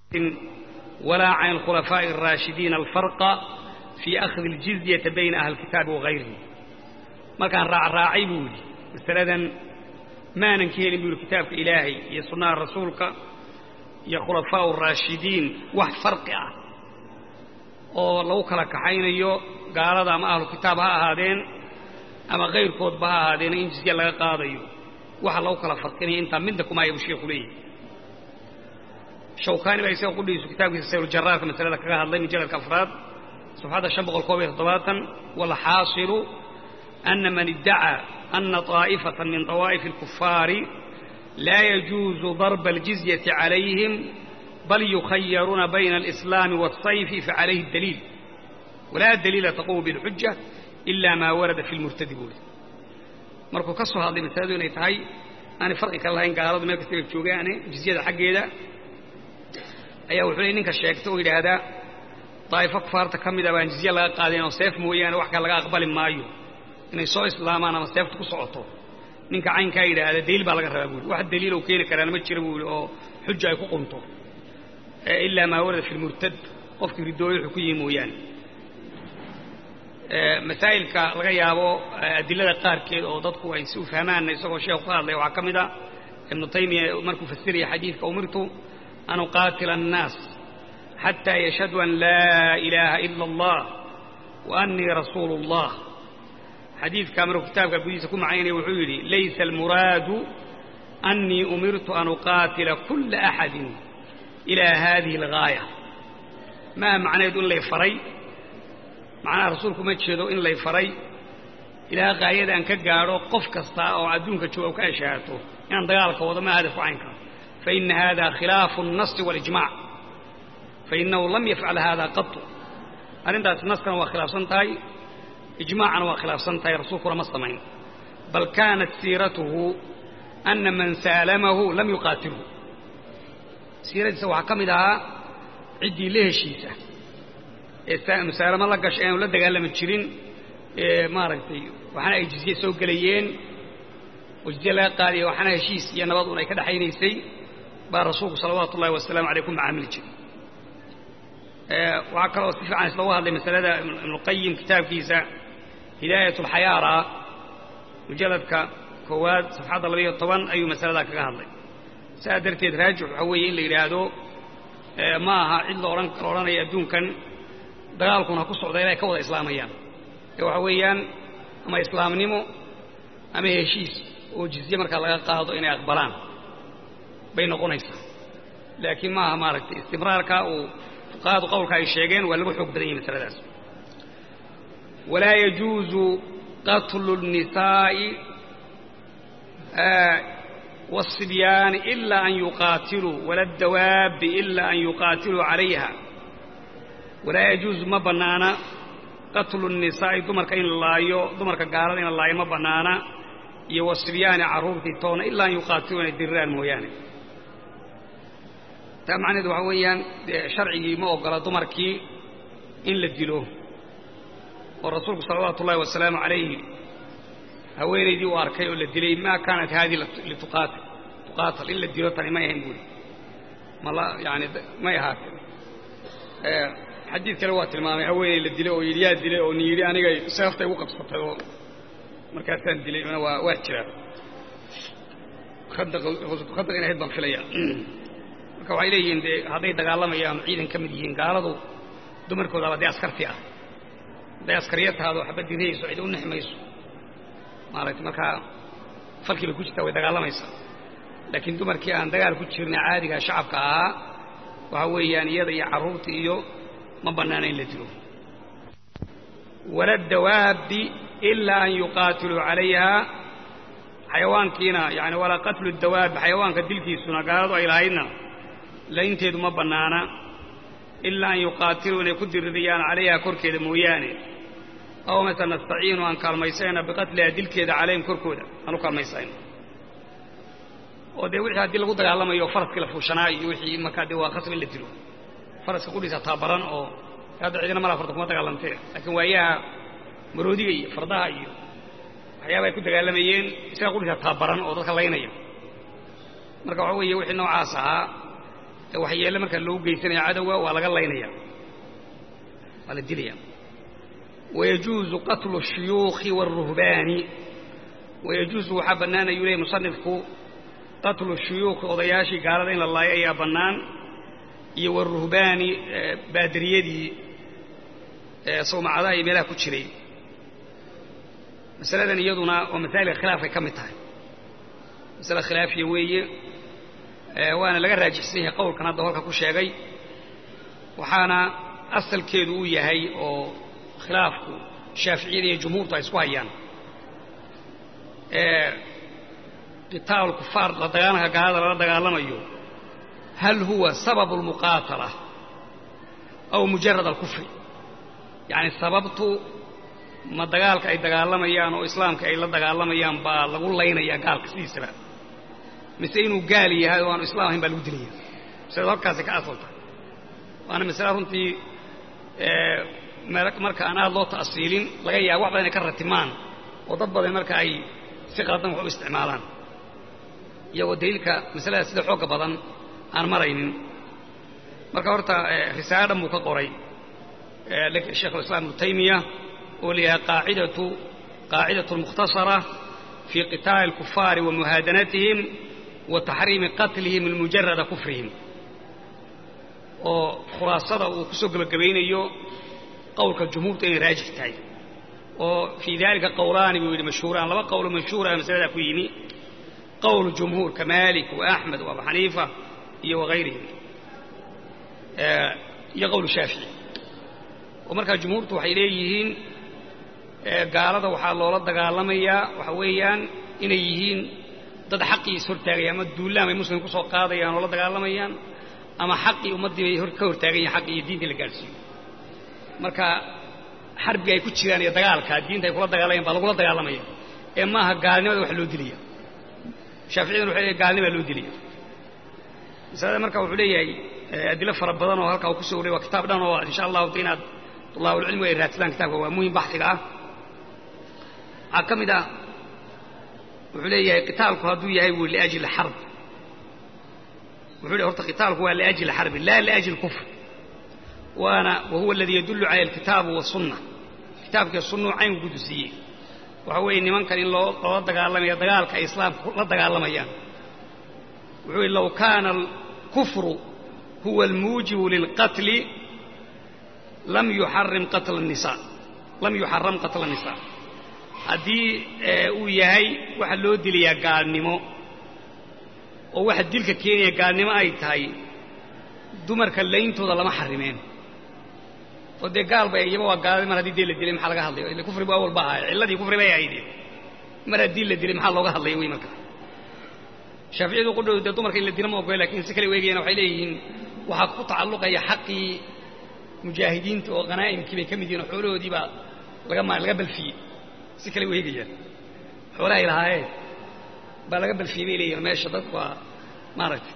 ولا عن الخلفاء الراشدين الفرق في أخذ الجزية بين أهل الكتاب وغيرهم ما كان راع راعي بولي مثلا ما ننكيل بولي كتاب إلهي يصنع رسولك يا خلفاء الراشدين وح فرق oo lagu kala kaxaynayo gaalada ama ahlu kitaab ha ahaadeen ama kayrkoodba ha ahaadeen in jizya laga qaadayo waxa lagu kala farqinaya intaa midna kuma ayabu sheekhu leeyahy shawkaani baa isaga qudhigiisu kitaabkiisa sayruljaraarka masalada kaga hadlay mujalladka afraad صفحة شن بقول كوبي طباطا والحاصل أن من ادعى أن طائفة من طوائف الكفار لا يجوز ضرب الجزية عليهم بل يخيرون بين الإسلام والصيف فعليه الدليل ولا دليل تقوم بالحجة إلا ما ورد في المرتد بول markuu ka soo hadlay masaladu inay tahay aan farqi ka lahayn gaaladu meel kasta ay joogaan jizyada xaggeeda ayaa wuxuu leeyahay ninka sheegta oo yidhaahdaa daa'ifo kufaarta ka mida baan jizye laga qaadin oo seef mooyaane wax kale laga aqbali maayo inay soo islaamaan ama seefta ku socoto ninka caynkaa yidhaahda daliil baa laga rabaa buuli wax daliil oo keeni karaan ma jira buuli oo xuja ay ku qunto ilaa maa warada fi lmurtad qofkii ridooyo wuxuu ku yihi mooyaane masaa'ilka laga yaabo adilada qaarkeed oo dadku ay si u fahmaan isagoo sheekhu ka hadlaya waxaa ka mid a ibnu taymiya markuu fasiraya xadiidka umirtu an uqaatila annaas حتى يشهدوا أن لا إله إلا الله وأني رسول الله حديث كامل كتاب قديس كم عيني وحولي ليس المراد أني أمرت أن أقاتل كل أحد إلى هذه الغاية ما معنى يدون لي فري معنى رسولكم يتشهدوا إن لي فري إلى غاية أن كقاروا قف كستا أو عدونك تشوفوا كأشهاته يعني ضيالك وضما هدف عنك فإن هذا خلاف النص والإجماع فإنه لم يفعل هذا قط أرنت نسكن وخلاف سنتاي إجماعا وخلاف سنتاي رسولك ورمى السمين بل كانت سيرته أن من سالمه لم يقاتله سيرة سوى كمدها عدي له شيسة مسالمة الله قشعين ولا دقال من تشرين ما رأيتي وحنا أي جزية سوق ليين وجزية لا قالي وحنا هشيس يا نبض كده حينيسي بار رسولك صلوات الله والسلام عليكم مع عمل جري waxaa kaloo si fiican islagu hadlay masalada ibnuqayim kitaabkiisa hidaayat alxayaara mujalladka koowaad safxadda labayo toban ayuu masaladaa kaga hadlay saa darteed raajix waxaa weeye in la yidhaahdo ma aha cid la odhan la odhanaya adduunkan dagaalkuna ku socda ilay ka wada islaamayaan ee waxa weeyaan ama islaamnimo ama heshiis oo jizye markaa laga qaado inay aqbalaan bay noqonaysaa laakiin ma aha maaragtay istimraarka uu fuqahadu qowlka ay sheegeen waa lagu xoog badan yahay masaladaas walaa yajuuzu qatlu الnisaa'i والصibyaani إila an yuqaatiluu wala اdawaabi إila an yuqaatiluu calayha walaa yajuuzu ma bannaana qatlu الnisaa'i dumarka in la laayo dumarka gaalada in la laayo ma bannaana iyo wasibyaani carruurtii toona ilaa an yuqaatiluu inay diriraan mooyaane taa macnaheedu waxaa weeyaan sharcigii ma ogola dumarkii in la dilo oo rasuulku salawaatu ullahi wasalaamu calayhi haweenaydii uu arkay oo la dilay maa kaanat haadii lituqaatil tuqaatal in la dilo tani may ahayn buuri mala yani may ahaatee xadiid kale waa tilmaamay haweenay la dilay oo yidhi yaa dilay oo ni yidhi anigay seeftay igu qabsatay oo markaasaan dilay mana waa waa jiraa khandaq khandaq in ahayd baan filaya marka waxay leeyihiin dee hadday dagaalamayaan ciidan ka mid yihiin gaaladu dumarkoodaba dee askarti ah hadday askariya tahaado waxba dirihayso cid u nexmayso maaragtay markaa falkii bay ku jirtaa way dagaalamaysaa laakiin dumarkii aan dagaal ku jirna caadiga shacabka ahaa waxa weeyaan iyada iyo carruurta iyo ma bannaana in la dilo wala dawaabi ilaa an yuqaatiluu calayha xayawaankiina yani walaa qatlu dawaabi xayawaanka dilkiisuna gaaladu ay lahaydna laynteedu ma bannaana ilaa an yuqaatiluu inay ku diririyaan calayha korkeeda mooyaane aw mase nastaciinu aan kaalmaysayna biqatliha dilkeeda calayhim korkooda aan u kaalmaysayno oo dee wixii haddii lagu dagaalamayo faraskii la fuushanaa iyo wixii markaa dee waa khasab in la dilo faraska qudhiisa taabaran oo hadda cidina malaa farda kuma dagaalantee laakiin waayaha maroodiga iyo fardaha iyo waxyaaba ay ku dagaalamayeen isaga qudhiisa taabaran oo dadka laynaya marka waxa weeye wixii noocaas ahaa ee waxyeelle markaa loogu geysanaya cadowga waa laga laynaya waa la dilaya wayajuuzu qatlu الshuyuukhi wاlruhbaani wayajuusu waxaa bannaan ayuu leeyay musanifku qatlu shuyuukhi odayaashii gaalada in la laayo ayaa bannaan iyo waruhbaani baadariyadii sawmacadaha iyo meelaha ku jiray masaladan iyaduna waa masaa'ilka khilaafkay ka mid tahay masale khilaafiya weeye waana laga raajixsan yahay qowlkan hadda halka ku sheegay waxaana asalkeedu uu yahay oo khilaafku shaaficiyada iyo jumhuurtu ay isku hayaan qitaalu kufaar la dagaalanka gaalada lala dagaalamayo hal huwa sababu almuqaatala aw mujarad alkufri yacni sababtu ma dagaalka ay dagaalamayaan oo islaamka ay la dagaalamayaan baa lagu laynayaa gaalka sidiisaba mise inuu gaal yahay oo aanu islam ahayn baa lagu dilaya masaladu halkaasi ka asalta waana masale runtii marka aan aad loo ta'siilin laga yaaba wax badan inay ka ratimaan oo dad badan marka ay si qaldan wax u isticmaalaan iyagoo daliilka masalada sida xoogga badan aan maraynin marka horta risaalo dhan buu ka qoray sheikhulislaam ibnu taymiya oo layahay qaacidatu qaacidatu mukhtasara fii qitaali alkufaari wa muhaadanatihim wa taxriimi qatlihim limujarada kufrihim oo khulaasada uu kusoo gebagabaynayo qowlka jumhuurta inay raajix tahay oo fii dalika qowlaani buu yidhi mashhuuraan laba qowlo mashhuura masaladaa ku yimi qowl jumhuur ka maalik wa axmed wa abu xaniifa iyo wagayrihim iyo qowl shaafici oo markaa jumhuurtu waxay leeyihiin gaalada waxaa loola dagaalamayaa waxa weeyaan inay yihiin dad xaqii is hortaagaya ama duulaan bay muslim ku soo qaadayaan oo la dagaalamayaan ama xaqii ummaddii bay ka hortaagan yahin xaqii iyo diintii la gaadhsiiyo marka xarbiga ay ku jiraan iyo dagaalka diinta ay kula dagaalayan baa lagula dagaalamaya ee maaha gaalnimada wax loo dilaya shaaficiyaduna waxay leeyahy gaalnimaa loo dilaya masalada marka wuxuu leeyahay adilo fara badan oo halkaa uu kusoo wariyay waa kitaab dhan oo insha allahu ta inaad tulaabulcilmigu ay raadsadaan kitabka waa muhim baxiga ah waxaa ka mid ah wuxuu leeyahay qitaalku hadduu yahay buu liajli xarb wuxuu leeyahy horta qitaalku waa liajli xarbi laa liajli kufr waana wahuwa aladii yadullu cala alkitaabu wasunna kitaabkii sunnuu cayn gudusiiyey waxa weeye nimankan in loo loola dagaalamaya dagaalka ay islaamka la dagaalamayaan wuxuu yihi low kaana alkufru huwa almuujibu lilqatli lam yuxarim qatla الnisaa lam yuxaram qatla الnisaa haddii uu yahay waxa loo dilayaa gaalnimo oo waxa dilka keenaya gaalnimo ay tahay dumarka layntooda lama xarimeen oo dee gaal bay iyaba waa gaalada mar haddii dee la dilay maxaa laga hadlaya ille kufrigu awal ba ahay cilladii kufri bay ahaydeen mar haddii la dilay maxaa looga hadlaya wey marka shaaficiyadu qudhoodu dee dumarka in la dilo ma ogola lakin si kale weegayaan waxay leeyihiin waxaa ku tacalluqaya xaqii mujaahidiinta oo khanaa'imkii bay ka mid yihin oo xoolahoodii baa laga ma laga balfiyey si kale weegayaan xoolahay lahaayeen baa laga balfiyey bay leeyihin meesha dadku waa maaragtay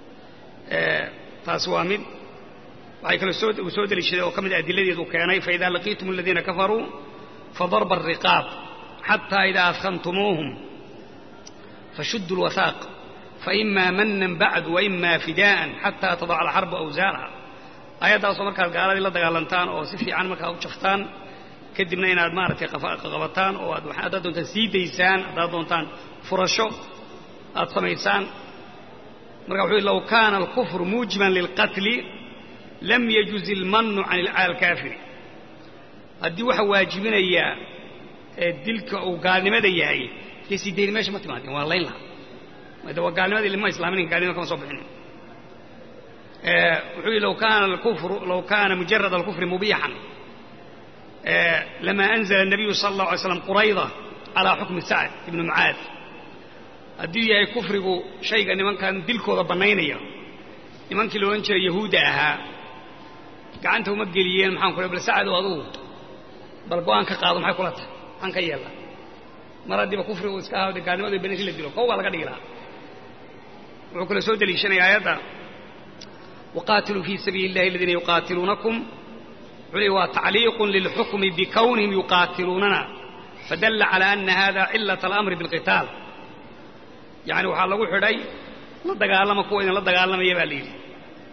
taasi waa mid waxay kaloo soo uu soo deliishaday oo ka mid adiladeedu keenay faإida laqiitum aladiina kafaruu fadarba الriqaab xatى إida adkantumuuhum fashuduu اlwahaaq faإima manan bacdu وإima fidaءa xatى tadaca alxarbu awsaarha aayaddaasoo markaad gaaladii la dagaalantaan oo si fiican markaa u jaftaan kadibna inaad maaragtay qabataan oo aad haddaad doontaan sii daysaan haddaad doontaan furasho aad samaysaan marka wuxuu low kaana alkufru muujiban lilqatli lam yajuz ilmannu can alkaafiri haddii waxa waajibinayaa dilka uu gaalnimada yahay dee sii dayni meesha ma timaadeen waa layn lahaa de waa gaalnimadii lima islaamin gaalnimada kama soo bixin wuxuu yihi low kaana alkufru low kaana mujarad alkufri mubiixan lama anzla الnabiyu sala اllahu alay slam qurayda calaa xukmi sacd ibni mucaad hadduu yahay kufrigu shayga nimankan dilkooda bannaynaya nimankii la odhan jiray yahuudda ahaa gacanta uma geliyeen maxaan ku bal sacdow adugu bal go-aan ka qaado maxay kula tahay maxaan ka yeella mar haddiiba kufrigu iska ahaade gaalnimadu bananki la dilo kow baa laga dhigi lahaa wuxuu kale soo deliishanaya aayadda waqaatiluu fii sabiili illahi aladiina yuqaatiluunakum wuxuu leey waa tacliiqun lilxukmi bikownihim yuqaatiluunana fadalla calaa ana hada cilat alamri bilqitaal yacni waxaa lagu xidhay la dagaalama kuwa idin la dagaalamaya baa la yidhi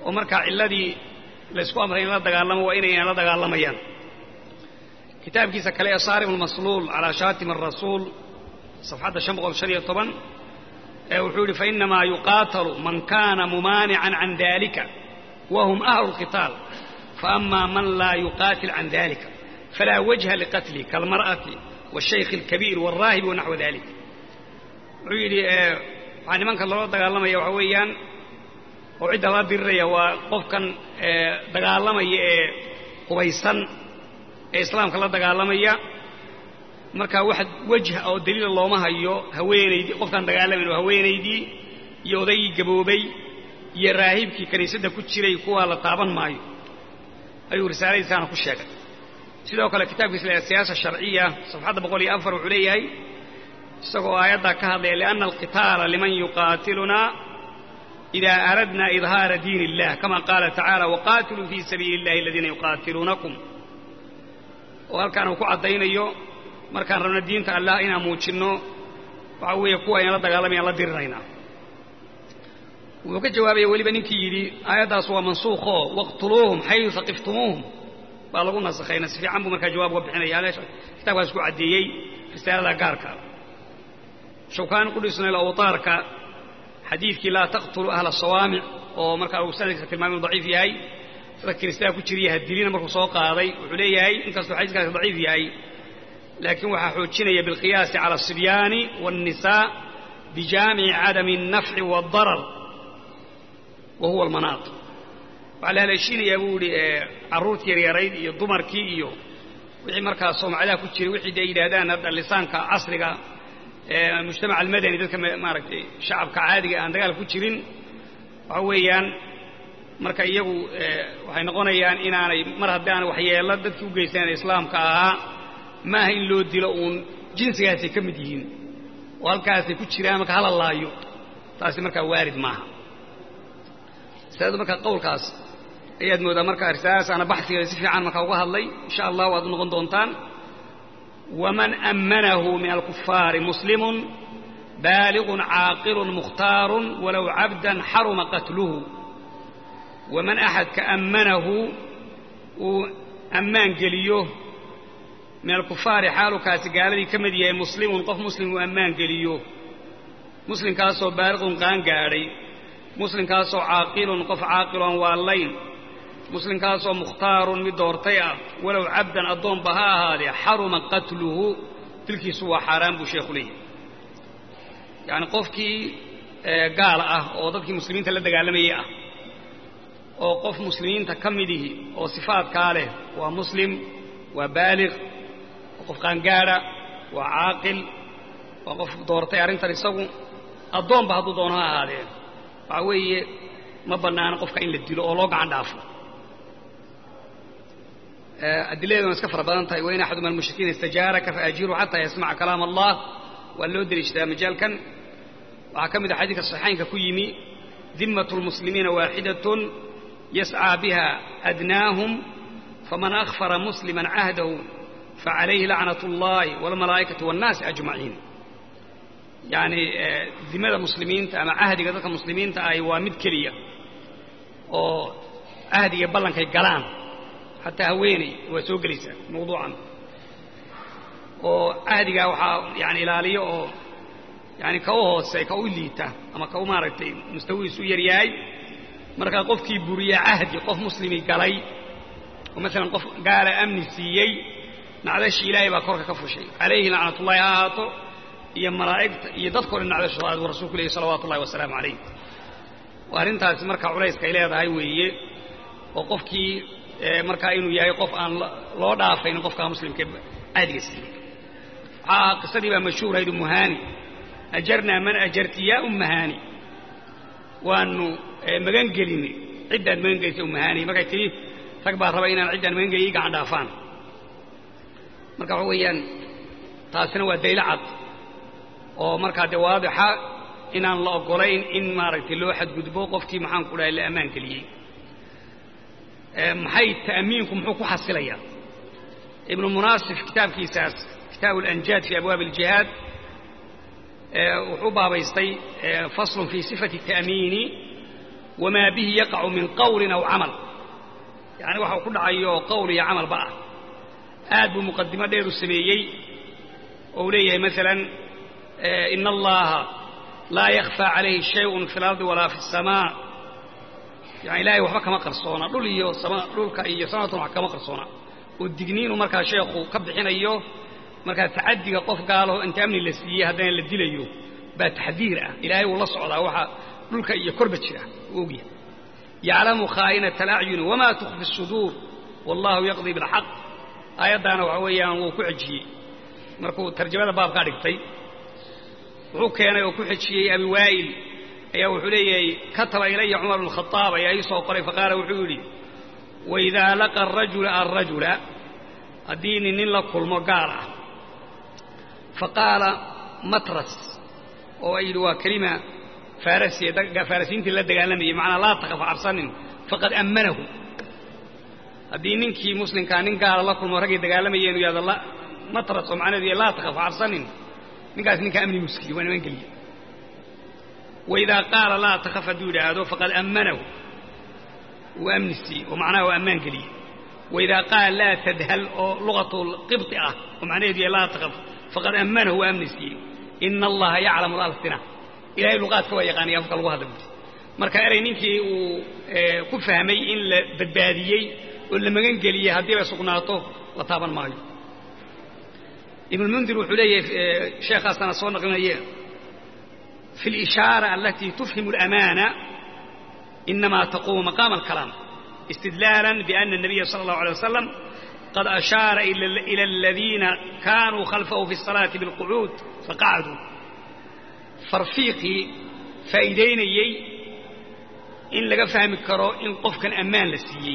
oo markaa cilladii laysku amray in la dagaalamo waa inaynan la dagaalamayaan kitaabkiisa kale ee saarim almasluul calaa shaatim arasuul safxadda shan boqol shan iyo toban ee wuxuu yidhi fainamaa yuqaatalu man kaana mumaanican can dalika wahum ahlu lqitaal faama man laa yuqaatil can dalika falaa wajha liqatli kaalmar'ati waashaykhi alkabiir waalraahibi wanaxwa dalik wuxuu yidhi waxaa nimanka loola dagaalamaya waxa weeyaan oo cidda lala diriraya waa qofkan dagaalamaya ee hubaysan ee islaamka la dagaalamaya markaa wax wejha oo daliila looma hayo haweenaydii qofkaan dagaalamayn oo haweenaydii iyo odaygii gaboobay iyo raahibkii kiniisadda ku jiray kuwaa la taaban maayo ayuu risaaladiisaana ku sheegay sidoo kale kitaabkiisa la siyaasa sharciya safxadda boqol iyo afar wuxuu leeyahay isagoo aayaddaa ka hadlaya lianna alqitaala liman yuqaatilunaa ida aradna idhaara diin illah kama qaala tacaala waqaatiluu fii sabiili illahi aladiina yuqaatiluunakum oo halkaan uu ku caddaynayo markaan rabno diinta allah inaan muujinno waxa weeye kuwa ayna la dagaalamayaan la diriraynaa wuxuu ka jawaabaya weliba ninkii yidhi aayaddaas waa mansuukhoo waqtuluuhum xayu haqiftumuuhum baa lagu nasakhayna si fiican buu markaa jawaab uga bixinaya kitaabkaas ku caddeeyey risaalada gaarka shawkaan qudhisnayl awtaarka xadiidkii laa taqtulu ahla sawaamic oo markaa uu sanadkiisa tilmaamay inu daciif yahay dadka kiniistada ku jiriya hadilina markuu soo qaaday wuxuu leeyahay inkastoo xadiiskaasi daciif yahay laakiin waxaa xoojinaya bilqiyaasi cala asibyaani waannisaa bijaamici cadami alnafci waadarar wa huwa almanaat waxaa la haleeshiinayaa buu yihi carruurtii yaryarayd iyo dumarkii iyo wixii markaa soomacadaha ku jiray wixii de ay yidhaahdaan hadda lisaanka casriga mujtamac almadani dadka maaragtay shacabka caadiga aan dagaal ku jirin waxa weeyaan marka iyagu waxay noqonayaan inaanay mar haddii aanay waxyeello dadkii u geystaan islaamka ahaa maaha in loo dilo uun jinsigaasay ka mid yihiin oo halkaasay ku jiraan marka hala laayo taasi markaa waarid maaha masaladu marka qowlkaas ayaad moodaa marka risaaladaas ana baxsigeeda si fiican markaa uga hadlay insha allah waad u noqon doontaan waman ammanahu min alkufaari muslimun baaligun caaqilun mukhtaarun walow cabdan xaruma qatluhu waman axadka ammanahu uu ammaan geliyo min alkufaari xaalukaasi gaaladii ka mid yahay muslimun qof muslim uu ammaan geliyo muslimkaasoo baaliqun qaan gaadhay muslimkaasoo caaqilun qof caaqiloon waallayn muslimkaasoo mukhtaarun mid doortay ah walow cabdan addoonba ha ahaadee xaruma qatluhu dilkiisu waa xaaraan buu sheekhu leeyahy yacni qofkii gaala ah oo dadkii muslimiinta la dagaalamayay ah oo qof muslimiinta ka midihi oo sifaadkaa leh waa muslim waa baaliq waa qof qaangaadha waa caaqil waa qof doortay arrintan isagu addoonba hadduu doono ha ahaadee waxaa weeye ma bannaano qofka in la dilo oo loo gacan dhaafo adiladeeduna iska fara badan tahay wain axaduma almushrikiina istajaaraka faajiru xataa yasmaca kalaam allah waa loo deliishtaa majaalkan waxaa ka mid a xadiidka saxiixaynka ku yimi dimmatu lmuslimiina waaxidatun yascaa biha adnaahum faman akhfara musliman cahdahu facalayhi lacnat اllahi wاlmalaa'ikati wاnnaasi ajmaciin yacni dimada muslimiinta ama cahdiga dadka muslimiinta ahi waa mid keliya oo cahdiga ballankay galaan xataa haweeney waa soo gelaysaa mawduucan oo cahdigaa waxaa yani ilaaliyo oo yani ka u hoose ka u liita ama ka u maaragtay mustawihiisu u yaryahay markaa qofkii buriya cahdi qof muslimi galay oo maalan qof gaala amni siiyey nacdashii ilaahay baa korka ka fushay calayhi lacnatullahi ha ahaato iyo malaa'igta iyo dadkao dhan nacdashooda buu rasuulku leeyahy salawatu ullahi wasalaamu calayh waa arrintaasi markaa culayska ay leedahay weeye oo qofkii markaa inuu yahay qof aan loo dhaafayn qofkaa muslimka caadiga siiyey waxaa qisadii baa mashhuurayd umuhaani ajarnaa man ajarti yaa ummahaani waanu magan gelinay ciddaan magan gelisay ummahaani markay tidhi rag baa raba inaan ciddaan magan geliy gacan dhaafaan marka waxa weeyaan taasina waa daylo cad oo markaa dee waadixa inaan la oggolayn in maaragtay loo xadgudbo qofkii maxaan ku dhahay la ammaan geliyey maxay ta'miinku muxuu ku xasilayaa ibnu munaasif kitaabkiisaas kitaabu alanjaad fi abwaabi aljihaad wuxuu baabaystay faslun fii sifati ta'miini wamaa bihi yaqacu min qawlin aw camal yacni waxa uu ku dhacayo qowl iyo camalba ah aad buu muqadimo dheer u sameeyey oo uu leeyahay maalan ina allaha laa yakfى calayhi shayء fi اlardi walaa fi الsamaa yani ilahay waxba kama qarsoona dhul iyo dhulka iyo samatun wax kama qarsoona oo digniinu markaa sheekhu ka bixinayo markaa tacadiga qof gaalaho inta amni la siiyey haddana la dilayo baa taxdiir ah ilaahay wuu la socdaa waxa dhulka iyo korba jira u ogyahay yaclamu khaa'inaةa alacyuni wama tukfi الsuduur wallahu yaqdii biاlxaq aayaddaana waxa weeyaan wuu ku xejiyey markuu tarjamada baabkaa dhigtay wuxuu keenay oo ku xejiyey abi waa'il ayaa wuxuu leeyahay kataba ilaya cumar bn khaaab ayaa ii soo qoray faqaala wuxuu yidhi waidaa laqa arajula alrajula haddii nin nin la kulmo gaal ah faqaala matras oo ay yidhi waa kelima faarasiya faarasiintii la dagaalamayay macnaa laa takaf cabsanin faqad ammanahu haddii ninkii muslimkaa nin gaala la kulmo raggay dagaalamayeen u yahdo matras oo macnaheedu yahay laa takaf cabsanin ninkaas ninkaa amni muskiliy waa niman geliye waidaa qaala laa takaf hadduu yidhaahdo faqad ammanahu wuu amni siiyey oo macnaha waa ammaan geliyey waidaa qaala laa tadhal oo luqatu qibطi ah oo macnaheedu yahay laa takaf faqad ammanahu waa amni siiyey ina allaha yaclamu lalsina ilahay luqaadka waa yaqaanaya afka lagu hadla buuri marka erey ninkii uu ku fahmay in la badbaadiyey oo la magan geliyey haddii bay sugnaato la taaban maayo ibnulmundir wuxuu leeyahay sheekhaasana soo naqlinaye fi اlishaara alatii tufhimu اlamaana inama taqumu maqaama alkalaam istidlaala biana الnabiya salى اllahu alيه wasalam qad ashaara ila aladiina kanuu khalfahu fi الsalaati biاlqucuud faqacduu farfiiqii faa'iidaynayey in laga fahmi karo in qofkan ammaan la siiyey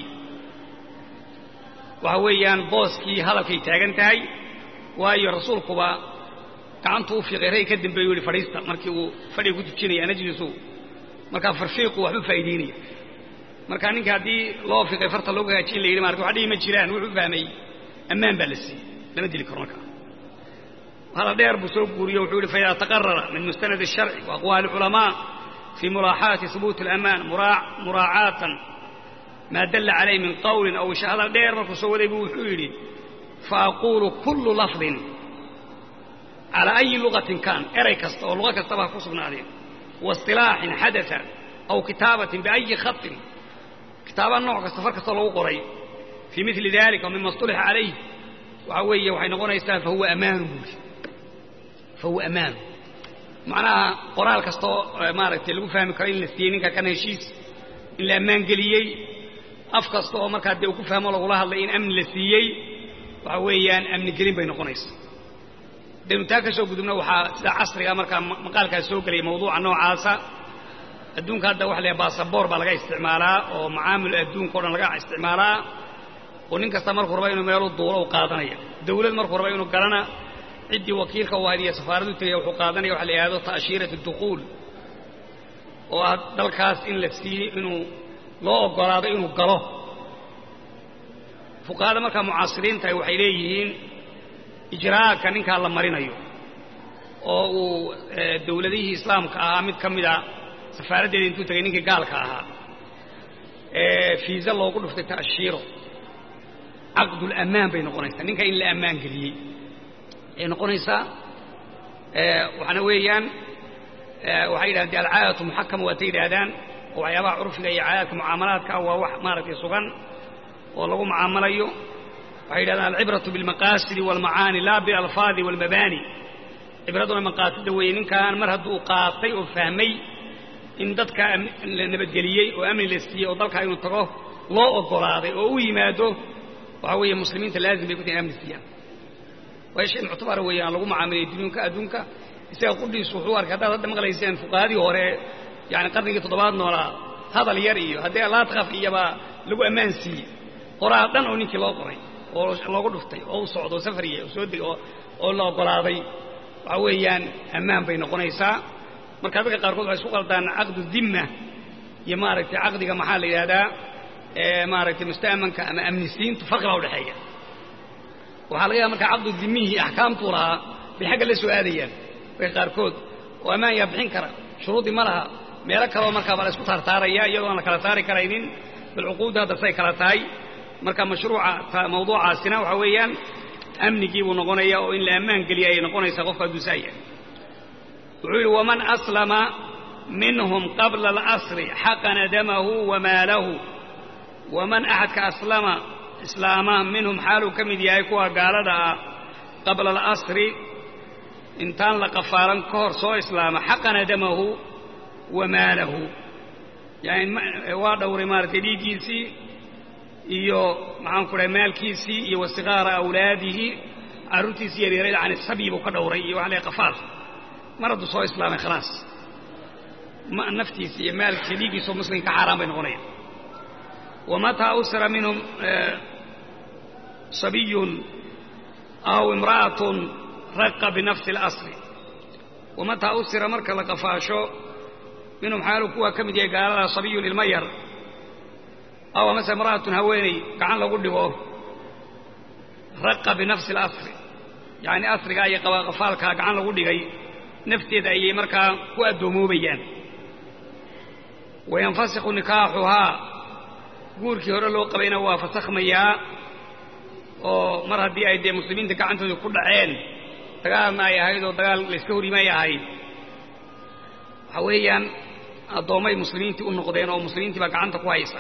waxa weeyaan booskii hadalkay taagan tahay waayo rasuulkuba gacantuu u fiiqay rag ka dambeeyu yihi fadhiista markii uu fadhiga ku tujinaya najlisu markaa farfiiqu waxbu faa'iidaynaya marka ninka haddii loo fiiqay farta loogu hagaajin la yidhi marka wax dhihi ma jiraan wuxuu fahmay ammaan baa la siiyey lama dili karo markaa hadal dheer buu soo guuriyo wuxuu yihi faida taqarara min mustanad الsharci وaqwaali الculamaa fii mulaaxaati hubuuti اlamaan muraacaatan maa dalla calayh min qawlin aw isha hadal dheer markuu soo waday buu wuxuu yidhi faaqulu kulu lafdin calaa ayi lugatin kaan eray kasta oo luga kastaba ha ku sugnaadeen waاصطilaaxin xadaa aw kitaabatin biayi khaطin kitaaba nooc kasta far kastoo lagu qoray fii mili dalika mima اصطulixa calayh waxaa weeye waxay noqonaysaa fahuwa amaanu buuri fahuwa amaanu macnaha qoraal kastaoo maaragtay lagu fahmi karo in la siiyey ninka kan heshiis in la ammaan geliyey af kasta oo markaa dee uu ku fahmo lagula hadlay in amni la siiyey waxa weeyaan amni gelin bay noqonaysa daynu taa ka soo gudubna waxaa sida casriga markaa maqaalkaas soo gelaya mawduuca noocaasa adduunka hadda waxa la yahay baasaboor baa laga isticmaalaa oo macaamil adduunka o dhan laga isticmaalaa oo nin kasta markuu raba inuu meelu duulo u qaadanaya dawlad markuu raba inuu galana ciddii wakiilka u ahayd iyo safaaradu tegaya wuxuu qaadanaya waxa la yidhahdo ta'shiirat dukhuul oo ah dalkaas in la siiyey inuu loo oggolaado inuu galo fuqahada markaa mucaasiriintahay waxay leeyihiin ijraa'aka ninkaa la marinayo oo uu dawladihii islaamka ahaa mid ka mida safaaraddeeda intuu tegay ninkii gaalka ahaa fiisa loogu dhuftay ta'shiiro caqdulammaan bay noqonaysaa ninka in la ammaan geliyey ayay noqonaysaa waxaana weeyaan waxay yidhahdeen alcaadatu muxakama waatay yidhaahdaan oo waxyaabaha curfiga iyo caadaadka mucaamalaadka ah waa wax maaragtay sugan oo lagu mucaamalayo waxay yidhahdaan alcibratu bilmaqaasidi waalmacaani laa bilalfaadi waalmabaani cibraduna maqaasida weeye ninkan mar hadduu qaatay oo fahmay in dadka la nabadgeliyey oo amni la siiyey oo dalkaa inuu tago loo oggolaaday oo u yimaado waxaa weeye muslimiinta laazim bay ku tahay amni siiyaan waayo shay muctabara weeyaan lagu mucaamilaya dunyunka adduunka isaga qudhiisu wuxuu arkay haddaad hadda maqlayseen fuqahadii hore yani qarnigii toddobaad noolaa hadal yar iyo haddii alaadkaf iyobaa lagu ammaan siiyey qoraal dhan oo ninkii loo qoray oo loogu dhuftay oo u socdo oo safariya oo soo degay oo la oggolaaday waxaa weeyaan ammaan bay noqonaysaa marka dadka qaarkood waxay isku qaldaan caqdu dimma iyo maaragtay caqdiga maxaa la yidhahdaa maaragtay musta'manka ama amnisiintu farqi baa udhexeeya waxaa laga yaaba markaa caqdu dimihii axkaamtuu lahaa bay xagga la soo aadayaan dadka qaarkood oo ammaan yaa bixin kara shuruudii ma laha meelo kaleo markaa baa la isku taartaaraya iyadoo aan la kala saari karaynin bal cuquudda hadda say kala tahay marka mashruuca mawduucaasina waxaa weeyaan amnigii buu noqonaya oo in la ammaan geliya ayay noqonaysaa qofka hadduu saa yahay wuxuu yidhi waman aslama minhum qabla alasri xaqana damahu wamaalahu waman axadka aslama islaama minhum xaaluu ka mid yahay kuwa gaalada ah qabla alasri intaan la qafaalan ka hor soo islaama xaqana damahu wamaalahu yani waa dhowray maaratay dhiiggiisii iyo maxaan ku dhahay maalkiisii iyo wasikaara awlaadihi carruurtiisii yaryarayda can sabyi buu ka dhowray iyo waxa la qafaal mar hadduu soo islaamay khalaas naftiisa iyo maalkiisa dhiiggiisoo muslimka xaaraan bay noqonayaan wamataa usra minhum sabiyun aw imra'atun raqa binafsi اlasri wamataa usira marka la qafaasho minhum xaalu kuwa ka mid yahay gaalada sabiyun ilma yar aw amase imra'atun haweeney gacan lagu dhigo raqa binafsi اlasri yacni asrigaa iyo qafaalkaa gacan lagu dhigay nafteeda ayay markaa ku addoommoobayaan wayanfasikhu nikaaxuhaa guurkii hore loo qabayna waa fasakhmayaa oo mar haddii ay dee muslimiinta gacantooda ku dhaceen dagaalna ay ahayd oo dagaal layska horimay ahayd waxa weeyaan addoommay muslimiintii u noqdeen oo muslimiintii baa gacanta ku haysa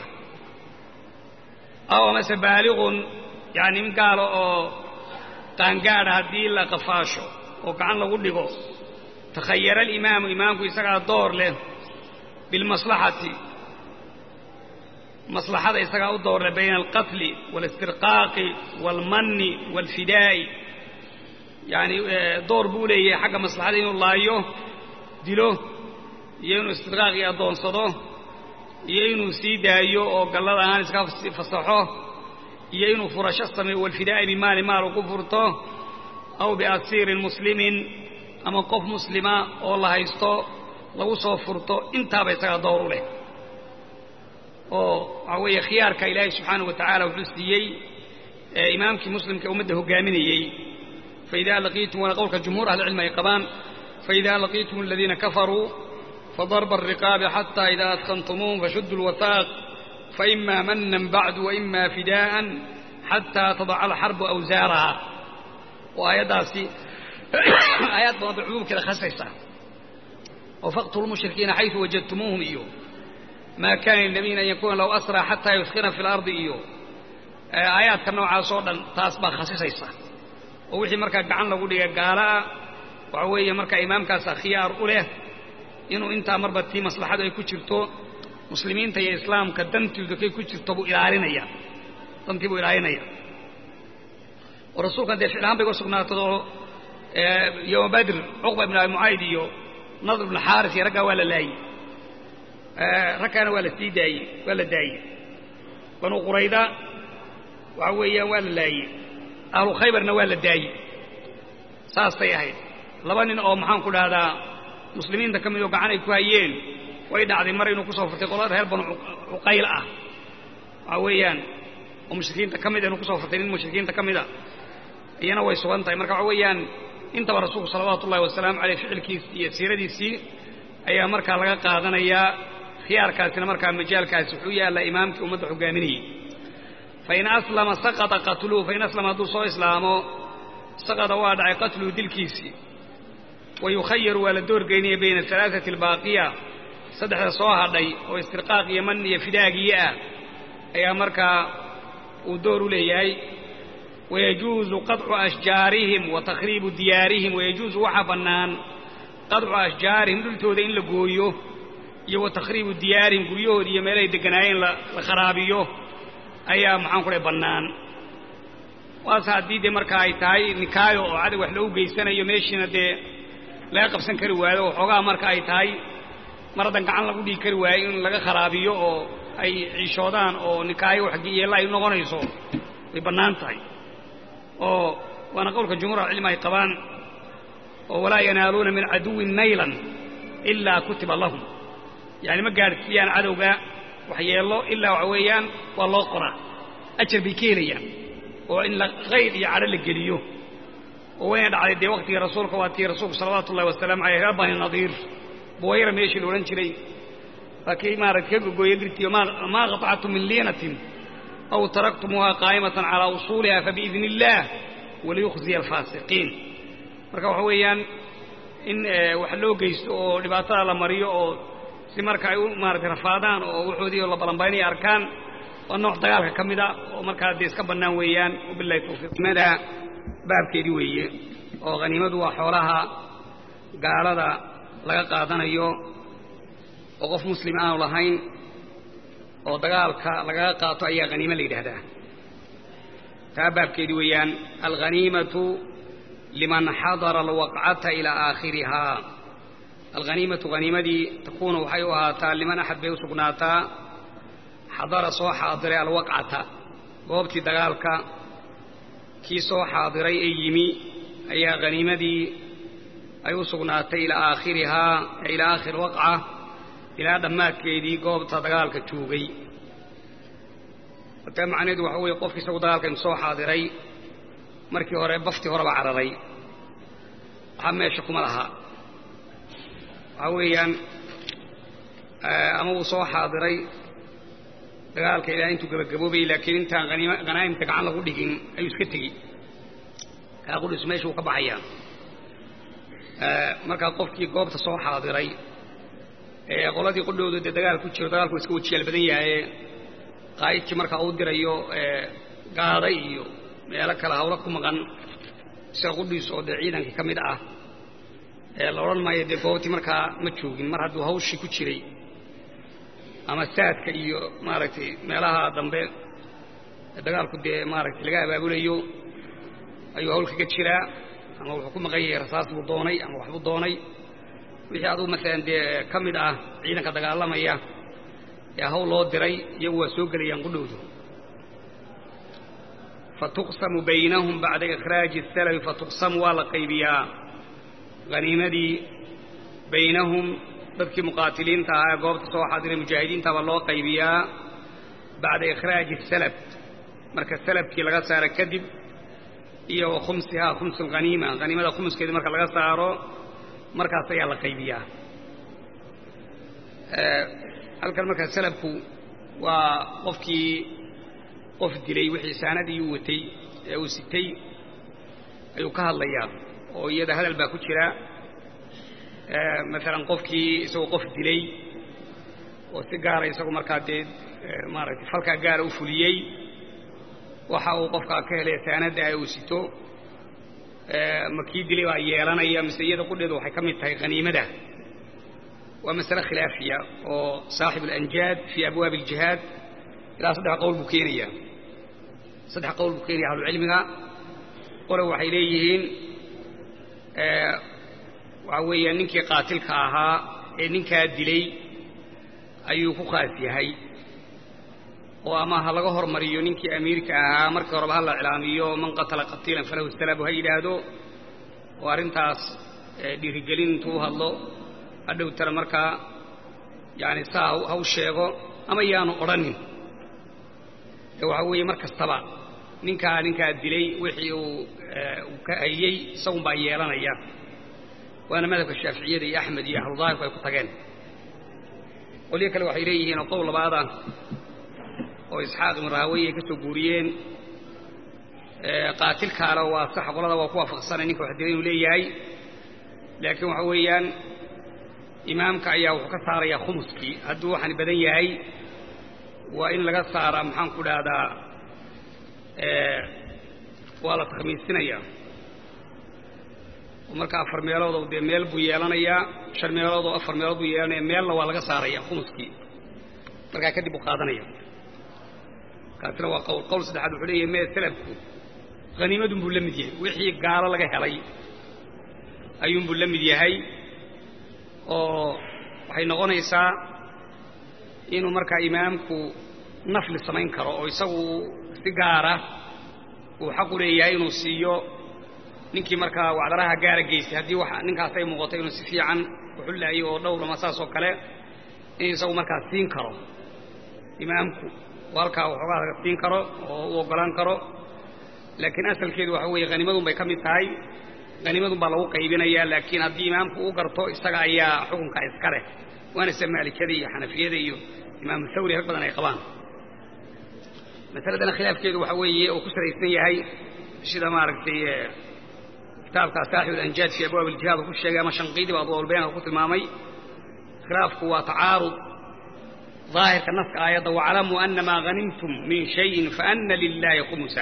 aw amase baaliqun yacni mid gaalo oo qaangaadha haddii la qafaasho oo gacan lagu dhigo takhayara alimaamu imaamku isagaa door leh bilmaslaxati maslaxada isagaa u door leh bayna alqatli waalistirqaaqi waalmanni waalfidaa'i yacani door buu leeyahay xagga maslaxada inuu laayo dilo iyo inuu istirqaaq iyo addoonsado iyo inuu sii daayo oo gallad ahaan iska fasaxo iyo inuu furasho sameeyo waalfidaa'i bimaali maal uu ku furto aw biasiirin muslimin ama qof muslima oo la haysto lagu soo furto intaaba isagaa door u leh oo waxaa weeye khiyaarka ilaahay subxaanahu wa tacaala wuxuu siiyey imaamkii muslimka ummadda hoggaaminayey faidaa laqiitum waana qowlka jumhuur ahlicilmi ay qabaan faidaa laqiitum aladiina kafaruu fadarba alriqaabi xataa idaa adkantumuuhum fashuduu lwahaaq faima manan bacdu waima fidaa'an xataa tadaca alxarbu awsaaraha oo aayaddaasi aayaad badan bay cumuumkeeda khasaysaa oo faqtulu lmushrikiina xaysu wajadtumuuhum iyo maa kaana linabiyin an yakuuna lahu asraa xataa yudkina fi lardi iyo aayaadka noocaas oo dhan taas baa khasisaysa oo wixii markaa gacan lagu dhiga gaala'a waxa weeye markaa imaamkaasa khiyaar u leh inuu intaa marba tii maslaxadu ay ku jirto muslimiinta iyo islaamka dantooda kay ku jirto buu ilaalinaya dantii buu ilaalinaya oo rasuulkan dee ficlahaan bay uga sugnaatadoo yowma badr cuqba ibn abi mucayd iyo nadr ibn xaaris iyo raggaa waa la laayey ragkaana waa la sii daayey waa la daayey banu qurayda waxa weeyaan waa la laayey ahlu khaybarna waa la daayey saasay ahayd laba nin oo maxaan ku dhahdaa muslimiinta ka mid oo gacan ay ku hayeen way dhacday mar inuu ku soo furtay qolada reer banu cuqayl ah waxa weeyaan oo mushrikiinta ka mid inuu kusoo furtay nin mushrikiinta ka mida iyana way sugan tahay marka waxa weeyaan intaba rasuulku salawaatu ullahi wasalaamu caleyh ficilkiisii iyo siiradiisii ayaa markaa laga qaadanayaa khiyaarkaasina markaa majaalkaasi wuxuu yaallaa imaamkii ummadda hogaaminayey fain aslama saqata qatluhu fain aslama hadduu soo islaamo saqada waa dhacay qatluhu dilkiisii wa yukhayaru waa la doorgeynaya bayna alaaati albaaqiya saddexda soo hadhay oo istirqaaq iyo man iyo fidaagiye ah ayaa markaa uu door u leeyahay wayajuuzu qaطcu ashjaarihim wa takhriibu diyaarihim wayajuuzu waxaa bannaan qaطcu ashjaarihim dhultooda in la gooyo iyo wa takhriibu diyaarihim guryahoodi iyo meelahay degganaayeen la kharaabiyo ayaa maxaan ku dhahay bannaan waase haddii dee marka ay tahay nikaayo oo cadag wax loogu geysanayo meeshiina dee laga qabsan kari waayo waxoogaa marka ay tahay mar haddan gacan lagu dhigi kari waayo in laga kharaabiyo oo ay ciishoodaan oo nikaayo waxyeella ay noqonayso way bannaan tahay oo waana qowlka jumhuur alcilmi ay qabaan oo walaa yanaaluuna min caduwin naylan ilaa kutiba lahum yacani ma gaadhsiiyaan cadowga waxyeello ilaa waxa weeyaan waa loo qoraa ajar bay ka helayaan oo in khayr iyo cadho la geliyo oo wayna dhacday dee waktigii rasuulka waa tii rasuulku salawaatu ullahi wasalaamu caleyh reer bani nadiir buwayra meeshii la odhan jiray waa kii maarata ka gogooye birtiyo maa qaطactum min liinatin aw taraktumuuha qaa'imatan calaa usuuliha fabiidni illaah waliyukhziya alfaasiqiin marka waxa weeyaan in wax loo geysto oo dhibaatada la mariyo oo si marka ay u maaratay rafaadaan oo waxoodii la balanbaynaya arkaan waa nooc dagaalka ka mid a oo markaa dee iska bannaan weeyaan wabilahi tawfiiqnimada baabkeedii weeye oo haniimadu waa xoolaha gaalada laga qaadanayo oo qof muslim aanu lahayn oo dagaalka lagaga qaato ayaa haniimo la yidhaahdaa taa baabkeedii weeyaan alghaniimatu liman xadara alwaqcata ilaa aakhirihaa alghaniimatu haniimadii takuunu waxay u ahaataa liman axad bay u sugnaataa xadara soo xaadiray alwaqcata goobtii dagaalka kii soo xaadiray ee yimi ayaa haniimadii ay u sugnaatay ilaa aakhirihaa ilaa aakhiri waqca ilaa dhammaadkeedii goobta dagaalka joogay taa macnaheedu waxa weeye qofki isagu dagaalka inu soo xaadiray markii hore baftii horeba cararay waxaa meesha kuma laha waxaa weeyaan ama uu soo xaadiray dagaalka ilaa intuu gabagaboobayay laakiin intaan hanaa'imta gacan lagu dhigin ayuu iska tegi kaa qudhisu meesha uu ka baxayaa markaa qofkii goobta soo xaadiray ee qoladii qudhooda dee dagaal ku jiro dagaalku iska wajiyaal badan yahaye qaa'idkii markaa uu dirayo gaada iyo meelo kale hawlo ku maqan isaga qudhiis oo dee ciidankii ka mid ah la odhan maayo dee goobtii markaa ma joogin mar hadduu hawshii ku jiray ama saadka iyo maaragtay meelaha dambe dagaalku dee maaragtay laga abaabulayo ayuu hawl kaga jiraa ama wuxuu ku maqan yahay rasaas buu doonay ama waxbuu doonay wixii adugu maalan dee ka mid ah ciidanka dagaalamaya ee hawl loo diray iyagu waa soo gelayaan qudhowdu fatuqsamu baynahum bacda ikhraaji asalabi fatuqsamu waa la qaybiyaa haniimadii baynahum dadkii muqaatiliinta ahaa ee goobta soo xaadiray mujaahidiinta baa loo qaybiyaa bacda ikhraaji salab marka salabkii laga saaro kadib iyo wa khumsihaa khums alghaniima haniimada khumuskeedii marka laga saaro markaas ayaa la qaybiyaa halkan markaa salabku waa qofkii qof dilay wixii saanadii uu watay ee uu sitay ayuu ka hadlayaa oo iyada hadal baa ku jira maalan qofkii isagoo qof dilay oo si gaara isagu markaa dee maaragtay falkaa gaara u fuliyey waxa uu qofkaa ka helay saanadda ee uu sito ma kii dilay baa yeelanaya mise iyada qudheedu waxay ka mid tahay haniimada waa masale khilaafiya oo saaxib alanjaad fii abwaabi aljihaad ilaa saddex qowl buu keenayaa saddex qowl buu keenaya ahlucilmiga qole waxay leeyihiin waxaa weeya ninkii qaatilka ahaa ee ninkaa dilay ayuu ku khaas yahay oo ama ha laga hormariyo ninkii amiirka ahaa markii horeba ha la iclaamiyo man qatala qatiilan falahu salabu ha yidhaahdo oo arrintaas dhiirigelin intuu u hadlo hadhowtana markaa yaani saa ha u sheego ama yaanu odhanin ee waxaa weeye mar kastaba ninkaa ninkaa dilay wixii uu ka hayey isagun baa yeelanaya waana madhabka shaaficiyada iyo axmed iyo ahludaahirku ay ku tageen qolyo kale waxay leeyihiin oo qowl labaada oo isxaaq ibnu rahaweye ay ka soo guuriyeen qaatilkaale waa sax qolada waa ku waafaqsanay ninka wax dilay inuu leeyahay laakiin waxa weeyaan imaamka ayaa wuxuu ka saarayaa khumuskii hadduu waxaan badan yahay waa in laga saaraa maxaan ku dhahdaa waa la takhmiisinayaa oo marka afar meeloodoo dee meel buu yeelanayaa shan meeloodoo afar meelood buu yeelanaya meelna waa laga saaraya khumuskii markaa kadib uu qaadanaya kaasina waa qowl qowl saddexaad wuxuu leeyahay mee salabku haniimadun buu la mid yahay wixii gaalo laga helay ayuunbuu la mid yahay oo waxay noqonaysaa inuu markaa imaamku nafli samayn karo oo isagu si gaara uu xaq u leeyahay inuu siiyo ninkii markaa wacdaraha gaara geystay haddii wax ninkaas ay muuqato inuu si fiican uxullaayo oo dhowr ama saas oo kale in isagu markaa siin karo imaamku oo halkaa waxoogaa siin karo oo u oggolaan karo laakiin asalkeedu waxa weeye hanimadun bay ka mid tahay hanimadun baa lagu qaybinayaa laakiin haddii imaamku u garto isaga ayaa xukunka iska leh waana se maalikada iyo xanafiyada iyo imaamu thawri rag badan ay qabaan masaladana khilaafkeedu waxa weeye uu ku salaysan yahay sida maaragtay kitaabka saaxib alanjaad fi abwaab aljihaad uu ku sheegay ama shanqiidiba adwaalbayaan ku tilmaamay khilaafku waa tacaarud daahirka naska aayadda waclamuu ana maa hanimtum min shayin faana lilaahi khumusa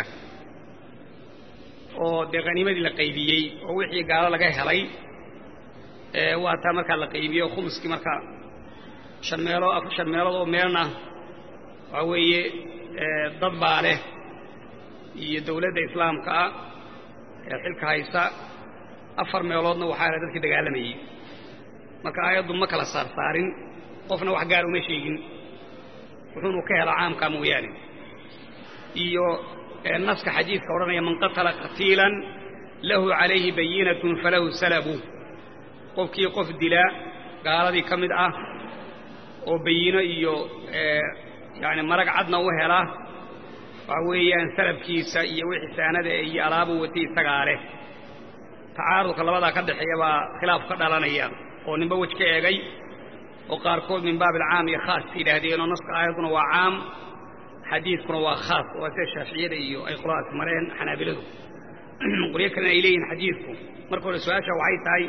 oo dee haniimadii la qaybiyey oo wixii gaalo laga helay waa taa markaa la qaybiyo khumuskii marka shan meelood shan meelood oo meelna waxaa weeye dad baa leh iyo dawladda islaamka ah ee xilka haysa afar meeloodna waxaa leh dadkii dagaalamayey marka aayaddu ma kala saarsaarin qofna wax gaar uma sheegin wuxuunu ka helaa caamkaa mooyaane iyo naska xadiidka odhanaya man qatala qatiilan lahu calayhi bayinatun falahu salabu qofkii qof dilaa gaaladii ka mid ah oo bayino iyo yani marag cadna u hela waxa weeyaan salabkiisa iyo wixii saanada iyo alaabu watay isagaa leh tacaarudka labadaa ka dhexeeya baa khilaaf ka dhalanaya oo ninba wej ka eegay oo qaarkood min baab alcaam iyo khaas yidhaahdeen oo naska aayadduna waa caam xadiidkuna waa khaas waa sida shaaficiyada iyo ay qoladaas mareen xanaabiladu qolyo kalena ay leeyihin xadiidku marka hore su-aasha waxay tahay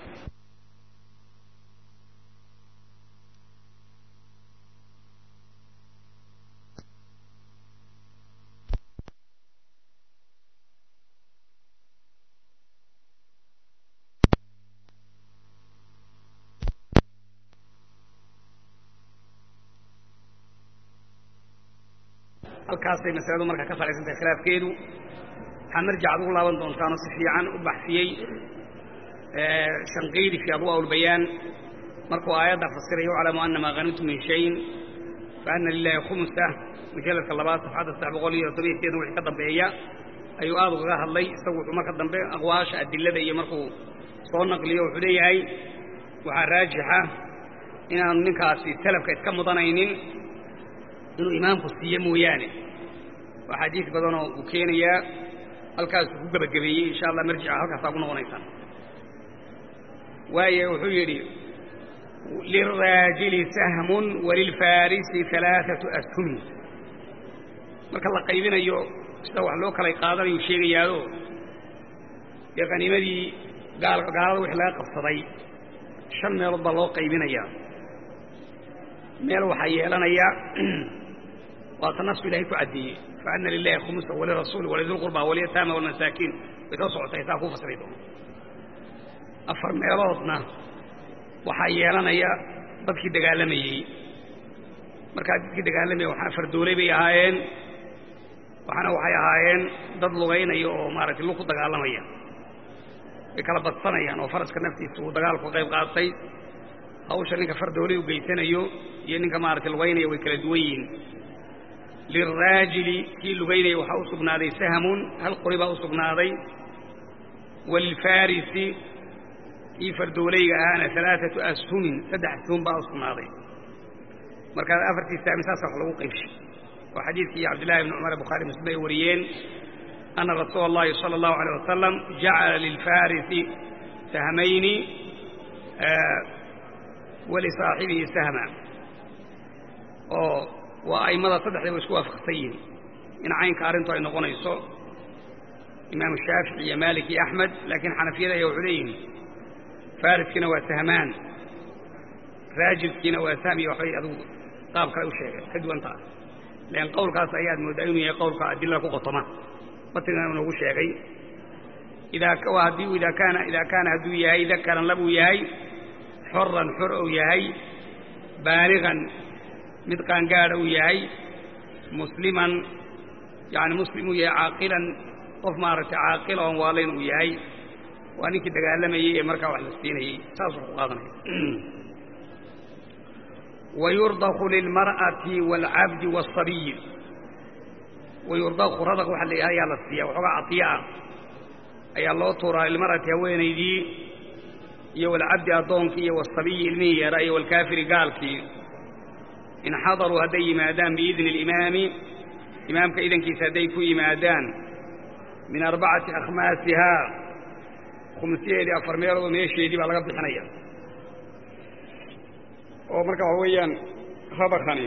halkaasay masaladu marka ka salaysantahay khilaafkeedu waxaa marjac ad ugu laaban doontaanoo si fiican u baxsiyey shanqiidi fii adwaa ulbayaan markuu aayadda fasiraya uclamu ana maa hanimtum min shayin faana lilahi khumusa mujalladka labaad safxadda saddex boqol iyo todobiyo sideedan wixii ka dambeeya ayuu aad ugaga hadlay isagu wuxuu marka dambe aqwaasha adilada iyo markuu soo naqliyo wuxuu leeyahay waxaa raajixa inaanu ninkaasi salafka iska mudanaynin inuu imaamku siiye mooyaane waa xadiis badanoo uu keenayaa halkaasuu ku gebagabeeyey insha allah marjica halkaasaa ku noqonaysaan waayo wuxuu yidhi lilraajili sahmun walilfaarisi alaaatu ashumin marka la qaybinayo sida wax loo kala qaadanayu sheegayaado dee qaniimadii gaalada wixii laga qabsaday shan meelood baa loo qaybinayaa meel waxaa yeelanaya waata nasku ilahay ku caddeeyey faana lilahi khumusa walirasuuli walidilqurba walyataama walmasaakiin way soo socotay saa kuu fasiri doona afar meeloodna waxaa yeelanaya dadkii dagaalamayey markaa dadkii dagaalamayey waxaana fardoolay bay ahaayeen waxaana waxay ahaayeen dad lugaynaya oo maaragtay lug ku dagaalamaya way kala badsanayaan oo faraska naftiisa uu dagaalku qayb qaatay hawsha ninka fardoolay u geysanayo iyo ninka maaragtay lugaynaya way kala duwan yihiin lilraajili kii lugaynaya waxaa u sugnaaday sahmun hal qori baa u sugnaaday walilfaarisi kii fardoolayga ahaana alaaatu ashumin saddex ashum baa u sugnaaday markaa afartii sahmi saasa wax lagu qaybshay oo xadiidkii cabdillahi bni cumar bukhaari muslim ay wariyeen ana rasuula اllahi salى اllahu alيyه wasalam jacala lilfarisi sahmayni walisaaxibihi sahma oo waa a'immada saddexdaba isku waafaqsan yihin in caynka arrintu ay noqonayso imaamu shaafici iyo maalik iyo axmed laakiin xanafiyada ayaa wuxuu leeyihin fariskiina waa sahmaan raajilkiina waa sahmiya waxbay adugu qaab kale u sheegay ka duwantaa lean qowlkaas ayaad mooddaa inuu yahay qowlka adilada ku qotoma batigana inoogu sheegay idaa haddii idaa kaana idaa kaana hadduu yahay dakaran labuu yahay xoran xor ou yahay baaligan mid qaangaadha uu yahay musliman yani muslim uu yahay caaqilan qof maaragtay caaqila oon waalayn uu yahay waa ninkii dagaalamayey ee markaa wax la siinayey saasuu ku qaadanaya wayurdaku lilmar'ati waalcabdi waالصabiyi wayurdaku radaq waxa la ayaa la siiya waxoogaa cadiya ah ayaa loo tuuraa lilmar'ati haweenaydii iyo walcabdi addoonkii iyo wasabiyi ilmihii yaraa iyo walkaafiri gaalkii in xadaruu hadday yimaadaan biidni alimaami imaamka idankiisa hadday ku yimaadaan min arbacati akhmaasihaa khumsiyeedii afar meeloodoo meesheedii baa laga bixinaya oo marka waxa weeyaan rabakani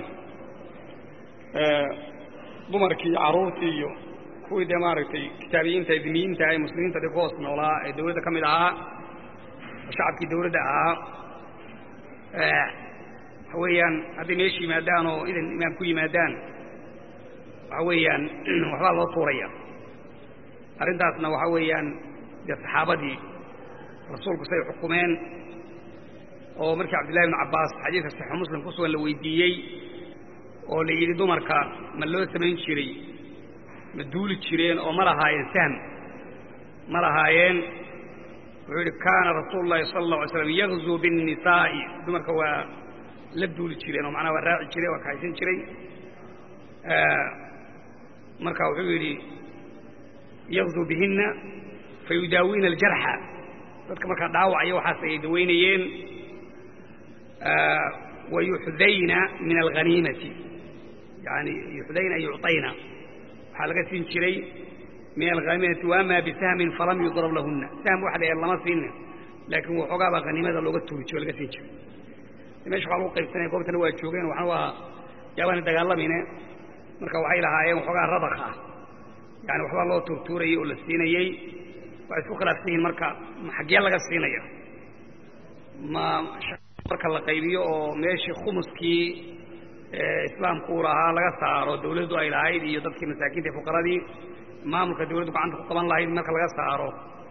dumarkii iyo carruurtii iyo kuwii dee maaragtay kitaabiyiinta diniyiinta ee muslimiinta dee ku hoos noolaa ee dawladda ka mid ahaa oo shacabkii dawladda ahaa waxa weeyaan hadday meesha yimaadaan oo idan imaam ku yimaadaan waxa weeyaan waxbaa loo tuuraya arrintaasna waxa weeyaan dee saxaabadii rasuulku say xukumeen oo markii cabdillahi ibnu cabbaas xadiidka saxiixu muslim ku sugan la weydiiyey oo la yidhi dumarka ma loo samayn jiray ma duuli jireen oo ma lahaayeen sahm ma lahaayeen wuxuu yidhi kaana rasuulu llahi sala alla alay slam yagzuu biاnnisaa'i dumarka waa la duuli jireen oo macnaha waa raaci jiray waa kaxaysan jiray marka wuxuu yidhi yagzuu bihinna fayudaawiina aljarxa dadka markaa dhaawacaya waxaas ay dawaynayeen wayuxdayna min alghaniimati yani yuxdayna yucطayna waxaa laga siin jiray min alghaniimati waama bisahmin falam yudrab lahuna sahm waxa la lama siinin laakiin waxoogaa baa haniimada looga tuuri jiro o laga siin jiray mesha waxaa lagu qaybsanaya goobtana waa joogeen waxna waa yaabaana dagaalamayne marka waxay lahaayeen waxoogaa rabak ah yani waxbaa loo tuurtuurayey oo la siinayey waxay isku khilaafsan yihiin marka ma xaggee laga siinaya ma marka la qaybiyo oo meeshii khumuskii islaamku uu lahaa laga saaro dawladdu ay lahayd iyo dadkii masaakiinta ee fuqaradii maamulka dawladdu gacanta ku qaban lahayd marka laga saaro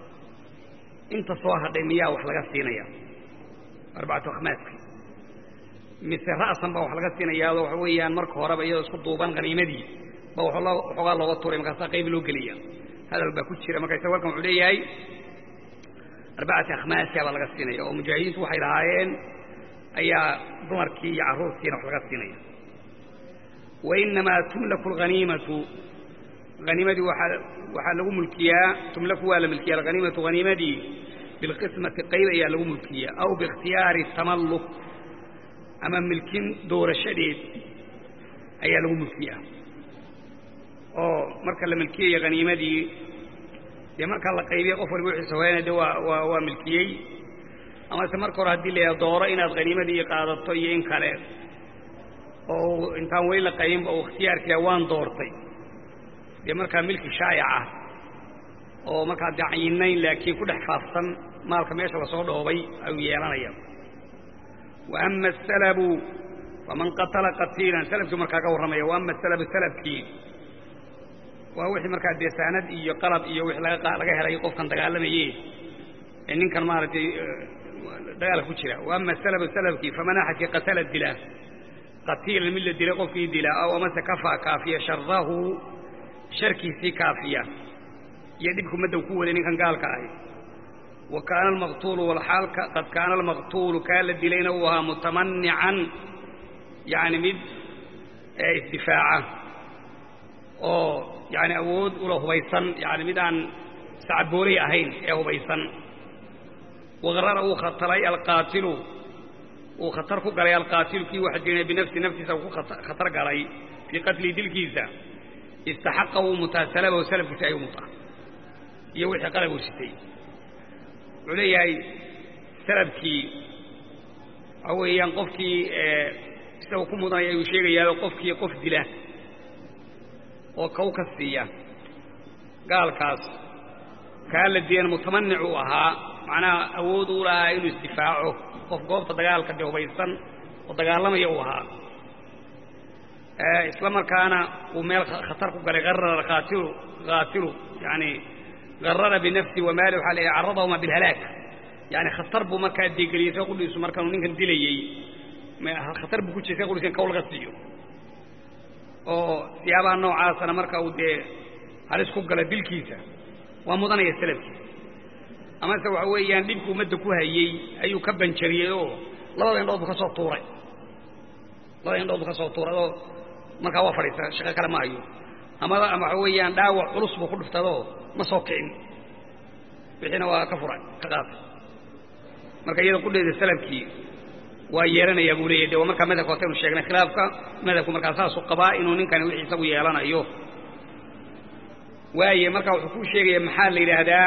inta soo hadhay miyaa wax laga siinaya arbacatu akhmaaski mise ra'san baa wax laga siinayaado waxa weeyaan marka horeba iyadoo isku duuban haniimadii ba waxoogaa looga tuuray markaasaa qayb loo geliya hadal baa ku jira marka isaga halkan wuxuu leeyahay arbacati akhmaasiya baa laga siinaya oo mujaahidiintu waxay lahaayeen ayaa dumarkii iyo carruurtiina wax laga siinaya wainamaa tumlaku alghaniimatu haniimadii waxaa lagu mulkiyaa tumlaku waa la milkiya alghaniimatu haniimadii bilqismati qayb ayaa lagu mulkiyaa aw biikhtiyaari tamalluk ama milkin doorashadeed ayaa lagu mulkiyaa oo marka la milkiyayo haniimadii dee markaa la qaybiyey qof waliba wixiisa hoyana de waa waa waa milkiyey amase marka hore haddii la dooro inaad haniimadii qaadato iyo in kale oo intaan weli la qaybinba uu ikhtiyaarkiia waan doortay dee markaa milki shaayaca oo markaa dacayinayn laakiin ku dhex faafsan maalka meesha lasoo dhoobay ayuu yeelanaya wa ama asalabu faman qatala qatiilan salafkii markaa ka warramaya wa ama asalabu salafkii waa wixii markaa dee saanad iyo qalab iyo wixii laga helay qofkan dagaalamaye ee ninkan maaragtay dagaalka ku jira wa ama salabu salafkii faman axadkii qatala dila qatiilan mid la dilay qofkii dila aw amase kafaa kaafiya sharahu sharkiisii kaafiya iyo dhibku maddow ku waday ninkan gaalka ahi wa kaana almaqtuulu walxaal qad kaana almaqtuulu kaa la dilayna uu ahaa mutamanican yani mid isdifaaca oo yani awood ula hubaysan yani mid aan sacaboolay ahayn ee hubaysan waqarara uu khatalay alqaatilu uu khatar ku galay alqaatilu kii waxa dilay binafsi naftiisa ku khatar galay fii qatlii dilkiisa istaxaqa wuu mutaa salabahu salafkiisa ayuu mutaa iyo wixii qalab uu sitay wuxuu leeyahay salabkii waxa weeyaan qofkii isaga ku mudanaya ayuu sheegayaa qofkii qof dila oo kaw ka siiya gaalkaas kaa la dilan mutamanic uu ahaa macnaha awood uu lahaa inuu isdifaaco qof goobta dagaalka de hubaysan oo dagaalamaya uu ahaa isla markaana uu meel khatar ku galay arara aatilu kaatilu yani garara binafsi wamaali waxaa leeyahy carradahuma bilhalaag yani khatar buu markaa degeliyey sa qudhiisu markaanu ninkan dilayey khatar buu ku jiray sa qudhiis in kaw laga siiyo oo siyaabaha noocaasana marka uu dee halis ku gala dilkiisa waa mudanaya salafkii amase waxa weeyaan dhibku ummadda ku hayey ayuu ka banjariyey oo labada indhood buu ka soo tuuray labada indhood buu ka soo tuuray oo markaa waa fadhiista shaqo kale ma hayo ama ama waxa weeyaan dhaawac culus buu ku dhuftadoo ma soo kicin wixiina waa ka furay ka qaatay marka iyada qudheeda salafkii waa yeelanayaa buu leeyahy de waa markaa madhabka wataynu sheegnay khilaafka madhabku markaa saasuu qabaa inuu ninkani wixii isagu yeelanayo waaye marka wuxuu kuu sheegaya maxaa la yidhaahdaa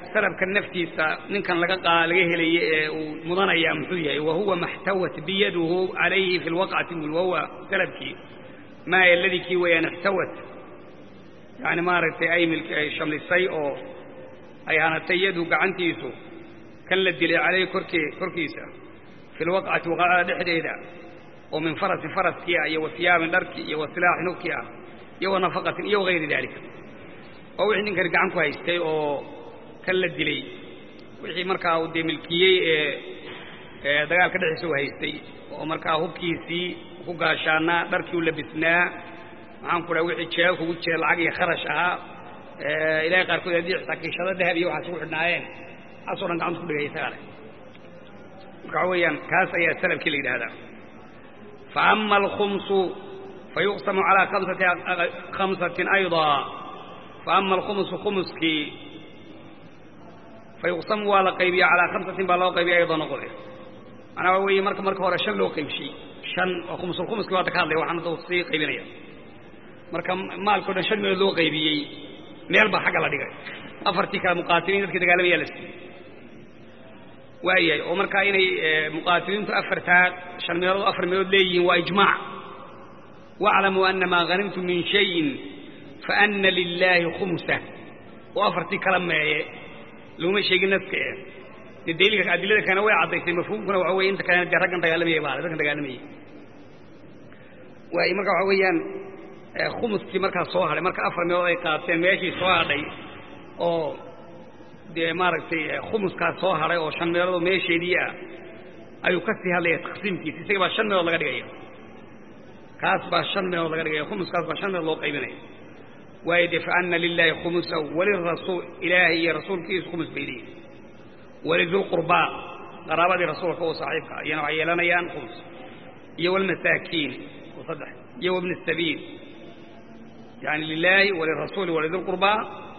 salabka naftiisa ninkan laga qaa laga helaye ee uu mudanaya muxuu yahay wahuwa maxtawat biyaduhu calayhi fi lwaqcati bul wahuwa salabkii maa aladii kii weeyaan ixtawat yani maaragtay ay ay shamlisay oo ay hanatay yadu gacantiisu kan la dilay calayhi korkee korkiisa fi lwaqcati waqacada dhexdeeda oo min farasin faraskii ah iyo wa siyaabin dharkii iyo wa silaaxin hubkii ah iyo wa nafaqatin iyo wagayri daalika waa wixii ninkani gacan ku haystay oo kan la dilay wixii markaa uu dee milkiyey ee dagaalka dhexdiisa u haystay oo markaa hubkiisii ku gaashaanaa dharkii u labisnaa maxaan ku dhaha wixii jeega kugu jira lacag iyo kharash ahaa ilahay qaarkood haddii xitaa kiishado dahab iyo waxaas ugu xidhnaayeen waxaasoo dhan gacanta ku dhigay isagaa leh marka waxa weeyaan kaas ayaa salafkii la yidhahdaa fa ama alkhumsu fayuqsamu calaa kamsati khamsatin aydaa fa ama alkhumsu khumuskii fayuqsamu waa la qaybiya calaa khamsatin baa loo qaybiya ayadoo noqode macnaa waa weeye marka marka hore shan loo qaybshiyey shan oo khumusulkhumuskii waa hadda ka hadlaya waxaan hadda sii qaybinaya marka maalkao dhan shan meelood loo qaybiyey meel baa xagga la dhigay afartii kale muqaatiliin dadkii dagaalamayaa la siiyey waayahay oo markaa inay muqaatiliintu afartaa shan meelood afar meelood leeyihiin waa ijmaac waaclamuu ana maa hanimtum min shayin faana lilaahi khumsa oo afartii kala meeye laguma sheegin naska e dee daliilka adilada kalena way caddaysay mafhuumkuna waxa weye inta kalena dee raggan dagaalamayay baa raggan dagaalamayay waay marka waxa weeyaan khumuskii markaa soo hadhay marka afar meelood ay qaateen meeshii soo hadhay oo dee maaragtay khumuskaa soo hadhay oo shan meeloodoo meesheedii ah ayuu ka sii hadlaya taqsiimkiisa isaga baa shan meelood laga dhigaya kaas baa shan meelood laga dhigaya khumuskaas baa shan meelood loo qaybinaya waayo dee faana lilaahi khumusahu walirasuul ilaahay iyo rasuulkiisu khumus bay leeyihin walidulqurbaa qaraabadii rasuulka oo saaxiibka ah iyana waxay yeelanayaan khumus iyo walmasaakiin oo saddex iyo wabni sabiil yani lilaahi walirasuuli walidulqurbaa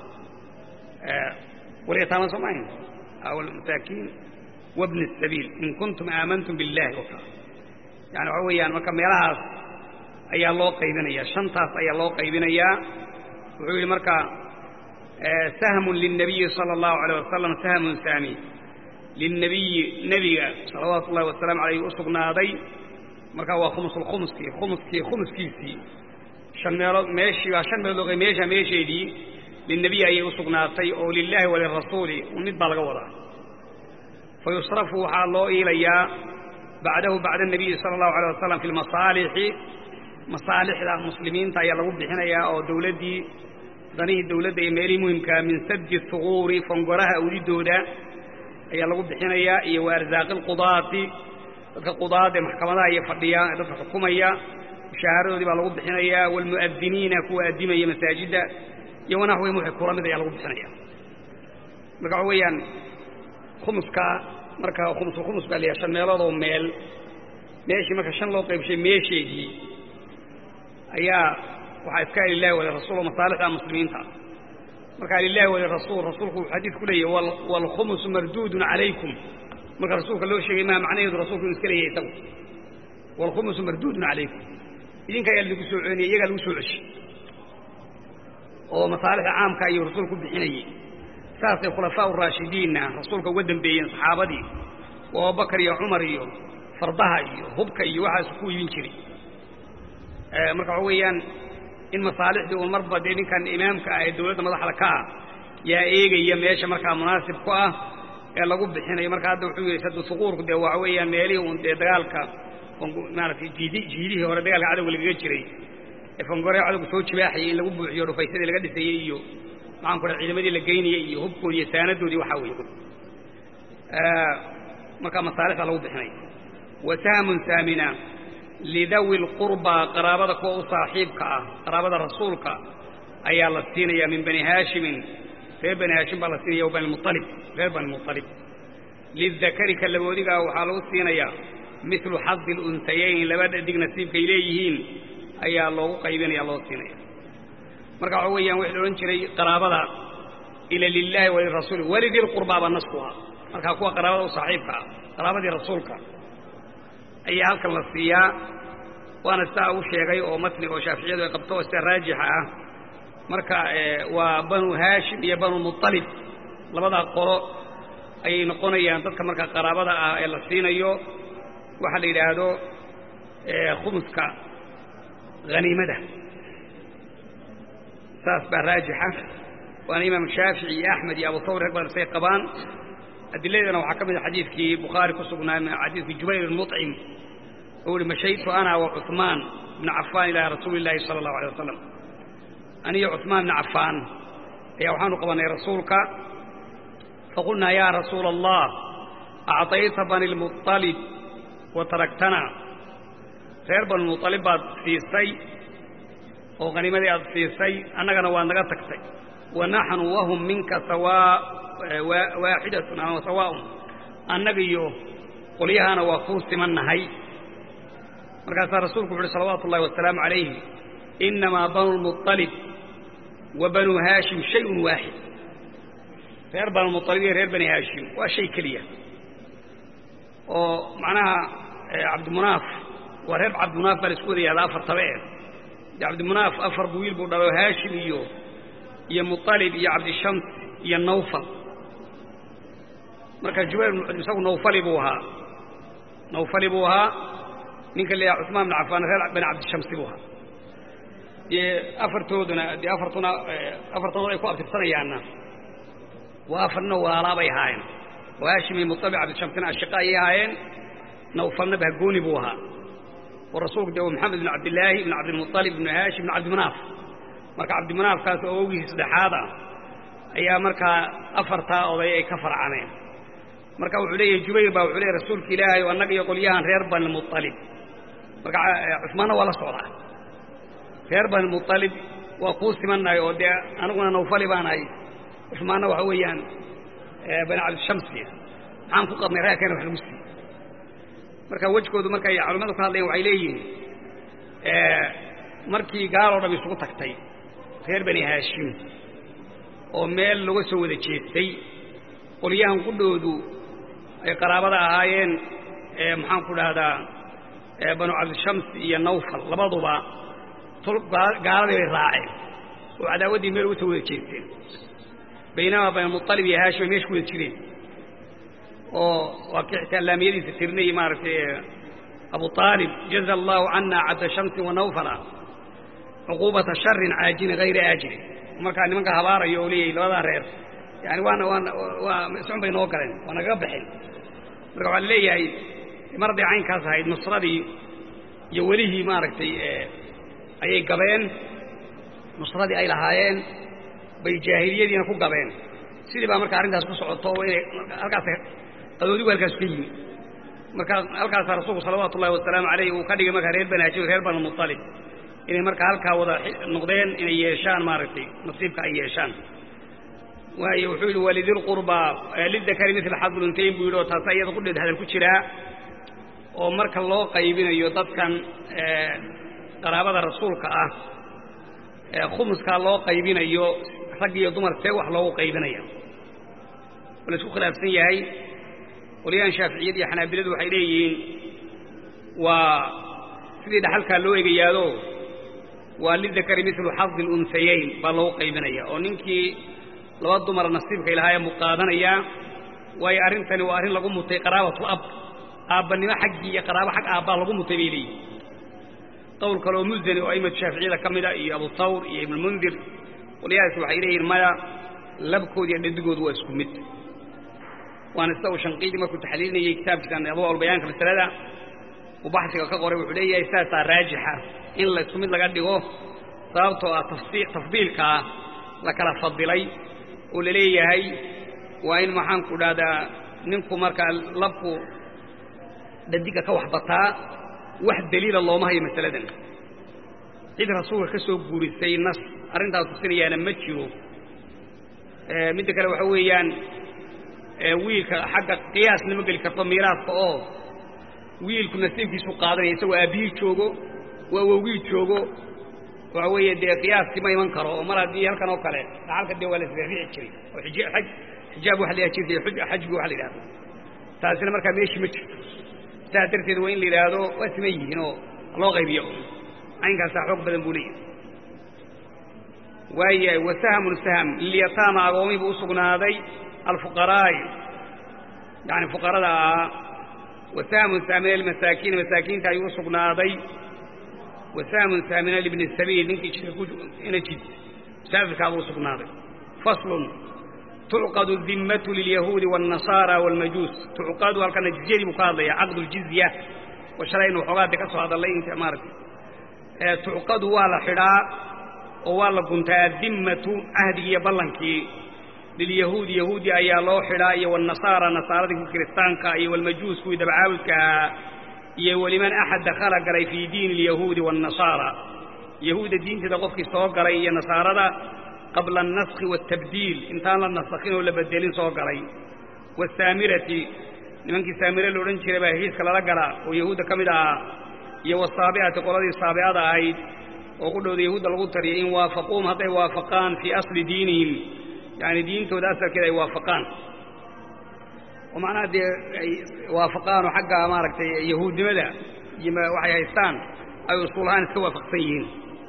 walyataama soo maahin walmasaakiin wabni sabiil in kuntum aamantum billahi waka yani waxa weeyaan marka meelahaas ayaa loo qaybinaya shantaas ayaa loo qaybinayaa wuxuu yidhi marka sahmun lilnabiyi sala allahu alayh wasalam sahmun saami lilnabiyi nebiga salawaatu ullahi wasalaamu alayh u sugnaaday markaa waa khumusulkhumuskii khumuskii khumuskiisii shan meelood meeshii baa shan meelood loo qayb meesha meesheedii lilnebiyi ayay u sugnaatay oo lilaahi walirasuuli mid baa laga wadaa fa yusrafu waxaa loo iilayaa bacdahu bacda الnabiyi salى الlahu alيه wasalam fi lmasaalixi masaalixda muslimiinta ayaa lagu bixinayaa oo dawladdii danihii dawladda iyo meelihii muhimkaa min sadi huquuri fongoraha awdidooda ayaa lagu bixinayaa iyo wa arsaaqi اlqudaati dadka qudaad ee maxkamadaha iyo fadhiya ee dadka xukumaya mushaharadoodii baa lagu bixinayaa wاlmu'adiniina kuwa addimaya masaajidda iyo wanaxwihim wixii kula mid ayaa lagu bixinaya marka waxa weeyaan khumuska marka khumusul khumus baa layahay shan meeloodoo meel meeshii marka shan loo qaybshay meesheedii ayaa waxaa iska lilahi walirasuul oo masaalixda muslimiinta markaa lilahi walirasuul rasuulku wuxuu xadiid ku leeyahy waalkhumusu marduudun calaykum marka rasuulka loo sheegay maa macnaheedu rasulku inu iska leeyahay isagu waalkhumusu marduudun calaykum idinka ayaa lagu soo celinaya iyagaa lagu soo ceshay oo masaalixda caamka ayuu rasuulku bixinayey saasay khulafaa uraashidiinna rasuulka uga dambeeyeen saxaabadii oo abubakar iyo cumar iyo fardaha iyo hubka iyo waxaas ku iibin jiray marka waxa weeyaan in masaalixdii uun marba dee ninkan imaamka ah ee dawladda madaxda ka ah yaa eegaya meesha markaa munaasib ku ah ee lagu bixinayo marka hadda wuxuu yidhi sadu suquurku dee waxa weeyaan meelihii uun dee dagaalka maaratay jiidi jiidihii hore dagaalka cadowga lagaga jiray ee fangoree cadowga soo jibaaxayay in lagu buuxiyo dhufaysadii laga dhisayey iyo maxaan ku dhaha ciidamadii la geynayey iyo hubkoodii iyo saanadoodii waxaa weeye markaa masaalixda lagu bixinaya wa sahmun saamina lidawi lqurbaa qaraabada kuwa u saaxiibka ah qaraabada rasuulka ayaa la siinaya min bani haashimin reer bani haashim baa la siinaya wa bani mualib reer bani mualib lidakari ka laboodigaa waxaa lagu siinayaa milu xadi luntayayn laba dhadig nasiibkay leeyihiin ayaa loogu qaybinaya loo siinaya marka waxa weeyaan wixii la odhan jiray qaraabada ila lilaahi walirasuuli walidil qurbaaba nasku ah markaa kuwa qaraabada u saaxiibka ah qaraabadii rasuulka ayaa halkan la siiyaa waana sidaa u sheegay oo matni oo shaaficiyadu ay qabto oo sida raajixa ah marka waa banu haashim iyo banu mualib labadaa qolo ayay noqonayaan dadka markaa qaraabada ah ee la siinayo waxaa la yidhaahdo khumuska haniimada saas baa raajixa waana imaam shaafici iyo axmed iyo abu thawr rag badan say qabaan adiladana waxaa ka mid a xadiidkii bukhaari ku sugnaa xadiidkii jubayr muطcim uu ihi mashaytu ana wa cuثmaan bna cafaan ilaa rasuuli اllahi salى اllahu alيه wasalam aniyo cuثmaan bna cafaan ayaa waxaanu qabanay rasuulka faqulnaa ya rasuula allah acطayta bani lmuطalib wa taraktana reer bani muطalib baad siisay oo haniimadii aad siisay annagana waad naga tagtay wa naxnu wahum minka sawaa waaxidatun ama sawaaun annaga iyo qolyahana waa kuu simannahay markaasaa rasuulku wuxu uhi salawaatu ullahi wasalaamu calayhi innamaa banu lmuطalib wa banuu haashim shayun waaxid reer banulmuطalib iyo reer bani haashim waa shay keliya oo macnaha cabdimunaaf waa reer cabdimunaaf baa la isku wada yahda afar tabe eh cabdimunaaf afar bu wiil buu dhalo haashim iyo iyo muطalib iyo cabdishams iyo nawfal marka jubayr isagu nawfali buu ahaa nawfali buu ahaa ninka la yidhaha cuثmaan bn cafaan reer bani cabdishamsi buu ahaa dee afartooduna dee afartuna afartanood ay ku abtirsanayaanna waa afarna waalaabay ahaayeen oo haashim iyo muطalib cabdishamsina ashiqa ayay ahaayeen nawfalna bahgooni buu ahaa oo rasuulku de maxamed bn cabdilaahi ibn cabdilmuطalib ibn haashim ibn cabdimunaaf marka cabdimunaafkaas oo ogihiis saddexaad ah ayaa markaa afartaa oday ay ka farcameen marka wuxuu leeyahay jubayr baa wuxuu leeyahy rasuulka ilaahay oo annaga iyo qolyahan reer bani muطalib marka cusmaanna waa la socdaa reer bani muطalib waa kuu simannahay oo dee aniguna nawfali baanahay cusmaanna waxa weeyaan bani cabdishamsi maxaan ku qabnay reerkeena wax lagu siiye marka wejkoodu markay culimmadu ka hadlayan waxay leeyihiin markii gaaloo dham isugu tagtay reer bani haashim oo meel laga soo wada jeestay qolyahan qudhoodu ay qaraabada ahaayeen maxaan ku dhahdaa banu cabdishams iyo nawfal labaduba gaaladii bay raaceen oo cadaawaddii meel uga soo wada jeesteen baynamaa bani muطalib iyo haashim ay meesha ku wada jireen oo waa kii xitaa laamiyadiisa tirinayay maaragtay abu aalib jaza allahu cana cabda shamsin wa nawfala cuquubata sharin caajilin hayra aajilin markaa nimanka habaarayo oo leeyahay labadaa reer yani waana waana waa iscun bay noo galeen waa nagaga baxeen marka waxaa laleeyahay mar hadday caynkaas ahayd nusradii iyo welihii maaragtay ayay gabeen nusradii ay lahaayeen bay jaahiliyadiina ku gabeen sidii baa marka arrintaas ku socoto inay halkaas qadoodigu halkaas ka yimi markaa halkaasaa rasuulku salawaatu ullahi wasalaamu alayh uu ka dhigay markaa reer bani haashim reer bani muطalib inay markaa halkaa wada noqdeen inay yeeshaan maaragtay nasiibka ay yeeshaan waayo wuxuu yidhi walidilqurbaa lidakari mila xadluntayn buu yidhi oo taasa iyada qudheed hadal ku jiraa oo marka loo qaybinayo dadkan qaraabada rasuulka ah khumuskaa loo qaybinayo rag iyo dumar see wax loogu qaybinaya oo la isku khilaafsan yahay qolyahan shaaficiyad iyo xanaabiladu waxay leeyihiin waa sidii dhaxalkaa loo egayaado waa lidakari milu xadi lunhayayn baa loogu qaybinaya oo ninkii laba dumar nasiibkay lahaayeen buu qaadanayaa waayo arrintani waa arrin lagu mutay qaraabatu ab aabbanimo xaggii iyo qaraabo xag aabbaa lagu mutay bay leeyihin qowl kaleoo musani oo aimatu shaaficiyada ka mida iyo abu thawr iyo ibnulmundir qolyahaas waxay leeyihin maya labkood iyo dhadigoodu waa isku mid waana sida uu shanqiidi markuu taxliilinayey kitaabkiisan adwaal bayaanka masalada uu baxsiga ka qoray wuxuu leeyahay saasaa raajixa in la isku mid laga dhigo sababtoo ah tafdiilkaa la kala fadilay oo la leeyahay waa in maxaanku dhahdaa ninku markaa labku dhadiga ka waxbataa wax daliila looma hayo masaladan cid rasuulka ka soo guurisay nas arrintaas tusinayaana ma jiro midda kale waxa weeyaan wiilka xagga qiyaasna ma geli karto miiraaska oo wiilku nasiibkiisu qaadanaya isagoo aabbihii joogo waa awowgii joogo waxa weeye dee qiyaaskii ma iman karo oo mar haddii halkan oo kale dhaxalka dee waa la isriixriixi jiray oo xijaab waxa la jirtay xajbi waxa la yidhahdo taasina markaa meeshii ma jirto saas darteed waa in la yidhaahdo waa siman yihiin oo loo qaybiyo caynkaasaa xoog badan buu leeyahay waayahay wasahmun sahm lilyataama agoomii buu u sugnaaday alfuqaraa'i yani fuqarada ahaa wasahmun saamina lmasaakiina masaakiinta ayuu u sugnaaday wasahmun saamina libni sabiil ninkii jidka ku ina jid musaafirkaabuu u sugnaaday faslun tucqadu dimmatu lilyahuudi wاlnasaara wاlmajuus tucqadu halkana jizyadii buu ka hadlaya caqdu ljizya oo shalaynu waxoogaade ka soo hadallay inta maaragtay tucqadu waa la xidhaa oo waa la guntaa addimmatu cahdigii iyo ballankii lilyahuudi yahuudi ayaa loo xidhaa iyo wاlnasaara nasaaradii ku kiristaanka iyo wاlmajuus kuwii dabcaabudka ahaa iyo weliman axad dakhala galay fii diini اlyahuudi wاlnasaara yahuudda diinteeda qofkii soo galay iyo nasaarada qabla alnaskhi wاtabdiil intaan la nasakhin oo la bedelin soo galay waasaamirati nimankii saamire la odhan jiray baa heshiiska lala galaa oo yahuudda ka mid ahaa iyo wasaabi'ati qoladii saabi'ada ahayd oo ku dhowda yahuudda lagu tariyay in waafaquum hadday waafaqaan fii asli diinihim yani diintooda asalkeeda ay waafaqaan oo macnaha dee ay waafaqaan oo xagga maaragtay yahuudnimada iyo waxay haystaan ay usuul ahaan iska waafaqsan yihiin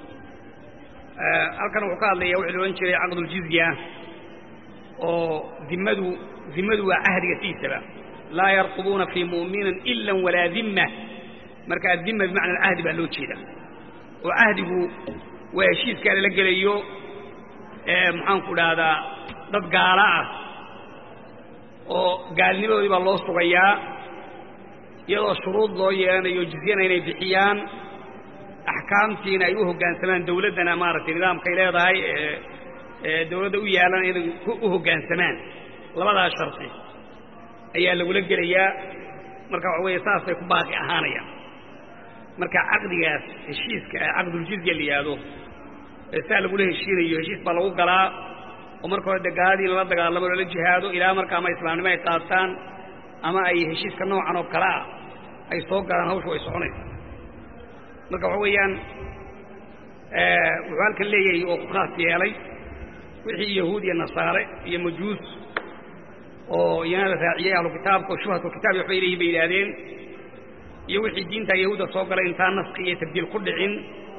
halkan wuxuu ka hadlayaa wuxuu la odhan jiray caqduljizya oo dimmadu dimmadu waa cahdiga siisaba laa yarqubuuna fii mu'minin ila walaa dimma marka addimma bimacna alcahdi baa loo jeeda oo cahdigu waa heshiiskaa lala gelayo maxaanku dhahdaa dad gaala ah oo gaalnimadoodii baa loo sugayaa iyadoo shuruud loo yeelanayo jizyana inay bixiyaan axkaamtiina ay u hoggaansamaan dawladdana maaragtay nidaamkay leedahay ee dawladda u yaalan inay u hoggaansamaan labadaas sharti ayaa lagula gelayaa marka waxa weeye saasay ku baaqi ahaanayaan marka caqdigaas heshiiska caqduljizya la yidhaahdo ee saa lagula heshiinayo heshiis baa lagu galaa oo marka hore de gaaladii lala dagaalamo lala jihaado ilaa marka ama islaamnimo ay qaataan ama ay heshiiska noocan oo kale ah ay soo galaan hawshu ay soconayso marka waxa weeyaan wuxuu halkan leeyahay oo ku khaas yeelay wixii yahuud iyo nasaare iyo majuus oo iyana la raaciyey ahlu kitaabka oo shubhatulkitaab waxbay leeyihin bay yidhaahdeen iyo wixii diinta yahuudda soo galay intaan naski iyo tabdiil ku dhicin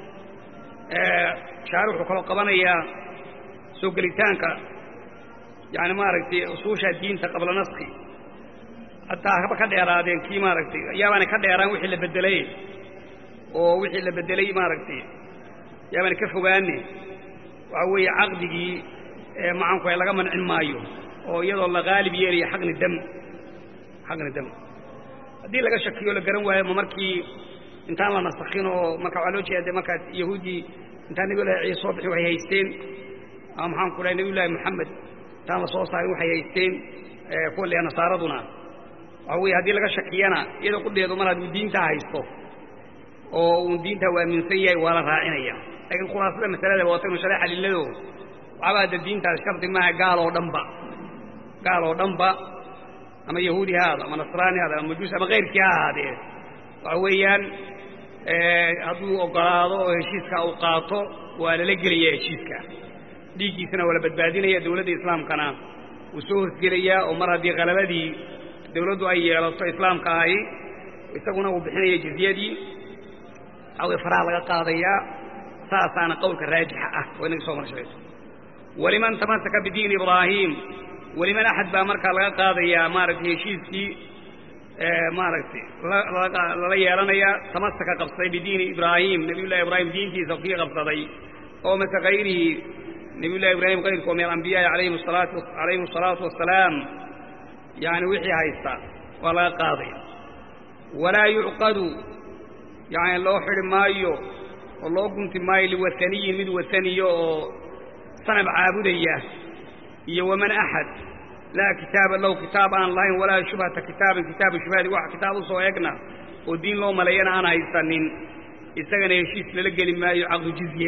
shaari wuxuu kaloo qabanayaa soo gelitaanka yani maaragtay usuusha diinta qabla naski hataa haba ka dheeraadeen kii maaragtay yaabaana ka dheeraan wixii la bedelay oo wixii la bedelay maaragtay yaabaana ka fogaane waxa weeye caqdigii macanku ay laga mancin maayo oo iyadoo la haalib yeelaya xaqni dam xaqni dam haddii laga shakiyo la garan waayo ma markii intaan la nasakhin oo marka waxaa loo jeeda markaas yahuuddii intaan nabiy llahi ciise soo bixi waxay haysteen ama maxaan ku dhahay nabiy llaahi moxamed intaan la soo saarin waxay haysteen kuwa leeya nasaaraduna waxa weeye haddii laga shakiyana iyadoo qudheedu mar hadduu diintaa haysto oo uu diintaa u aaminsan yahay waa la raacinaya laakiin khulaasada masalada waata inu share xalilado waxaaba hadda diintaas shardi maaha gaal oo dhanba gaal oo dhanba ama yahuudi ha ahaado ama nasraani ha ahaado ama majuus ama kayrkii ha ahaadee waxa weeyaan hadduu ogolaado oo heshiiska uu qaato waa lala gelaya heshiiska dhiiggiisana waa la badbaadinaya dawladda islaamkana wuu soo hosgelayaa oo mar haddii qalabadii dawladdu ay yeelato islaamka ahi isaguna uu bixinaya jizyadii waxawey faraha laga qaadayaa saasaana qowlka raajixa ah oo inaga soo marshayso waliman tamasaka bidiini ibraahim weliman axad baa markaa laga qaadayaa maaragtay heshiiskii maaragtay lala yeelanaya tamasaka qabsaday bidiini ibraahim nabiy llahi ibraahim diintiisa kii qabsaday oo mase kayrihi nabiy llahi ibraahim kayrkoo min alambiyaai alayhim salaatu calayhim asalaatu wassalaam yani wixii haysta waa laga qaadaya walaa yucqadu yani loo xidhi maayo oo loo gunti maayo liwasaniyin mid wasaniyo oo sanab caabudaya iyo waman axad laa kitaaba lahu kitaab aan lahayn walaa shubhata kitaabin kitaabu shubhadi wax kitaab u soo egna oo diin loo maleeyana aan haysanin isagana heshiis lala geli maayo caqdu jizye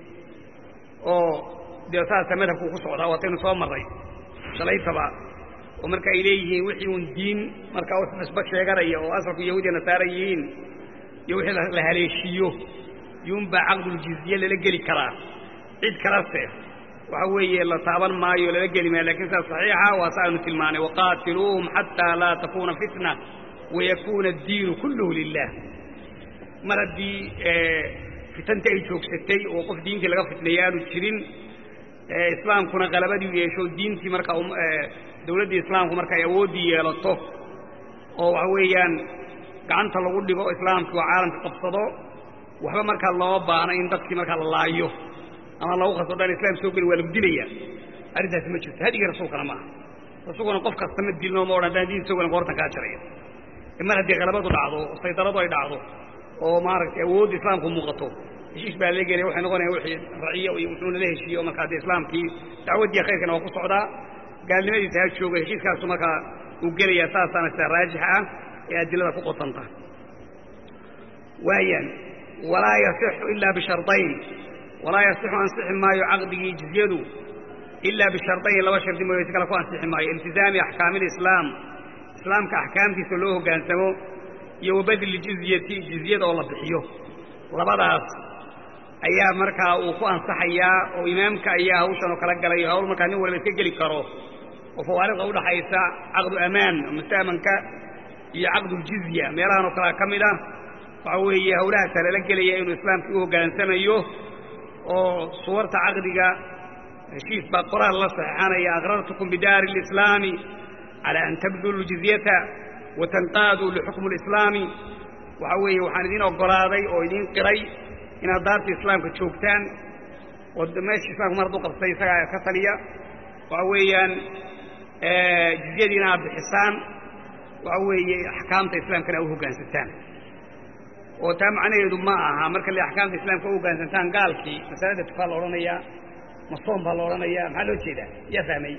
oo dee saasa madhabku ku socdaa waataynu soo marray shalaytaba oo marka ay leeyihiin wixii uun diin markaa u nisba sheeganaya oo asalku yahuudiya nasaara yihiin iyo wixii la haleeshiiyo yuunbaa caqduljizye lala geli karaa cid kalase waxa weeye la taaban maayo lala geli maayo lakin sidaas saxiixa waa sa aynu tilmaanay waqaatiluuhum xataa laa takuuna fitna wayakuuna addiinu kulluhu lilah mar haddii fitanta ay joogsatay oo qof diintii laga fitneeya aanu jirin islaamkuna qalabadii u yeesho diintii markaa dawladdii islaamku marka ay awooddii yeelato oo waxa weeyaan gacanta lagu dhigo islaamkii oo caalamka qabsado waxba markaa looma baano in dadkii markaa la laayo ama lagu qaso dhan islam soo geli waa lagu dilaya arrintaasi ma jirto hadigii rasuulkana maaha rasuulkuna qof kasta ma dilno ma odhan haddaan diin soo gelin qoortan kaa jaraya mar haddii qalabadu dhacdo saydaradu ay dhacdo oo maaragtay awoodda islaamku muuqato heshiis baa la gelaya waxay noqonaya wixii raciyo iyo wuxuuna la heshiiyo markaa dee islaamkii dacwaddii khayrkana waa ku socdaa gaalnimadiisa ha jooga heshiiskaasu markaa uu gelayaa saasaana sida raajixa ah ee adilada ku qotanta waayaan walaa yasixu ilaa bishardayn walaa yasixu ansixi maayo caqdigii jizyadu ilaa bishardayn laba shardi mooye si kale ku ansixi maayo iltizaami axkaami lislaam islaamka axkaamtiisa loo hoggaansamo iyo wabadli jizyati jizyada oo la bixiyo labadaas ayaa markaa uu ku ansaxayaa oo imaamka ayaa hawshan oo kala galayo hawl markaa nin waliba iska geli karo oo fawaariqda udhaxaysa caqdu amaan musta'manka iyo caqduljizya meelahan oo kalea ka mid ah waxa weeye hawlahaasa lala gelaya inuu islaamkii u hoggaansamayo oo suwarta caqdiga heshiis baa qoraal la saxeixanaya aqrartukum bidaari alislaami calى an tabduluu jizyata watanqaaduu lixukm اlislaami waxa weeye waxaan idiin ogolaaday oo idiin qiray inaad daarta islaamka joogtaan oo meesha islamka mar hadduu qabsay isagaa ka taliya waxa weeyaan jizyadiina aad bixisaan waxa weeye axkaamta islaamkana a u hoggaansataan oo taa macnaheedu ma aha marka le axkaamta islaamka u hoggaansantaan gaalkii masalada tukaa la odhanayaa masoom baa la odhanayaa maxaa loo jeedaa yaa fahmay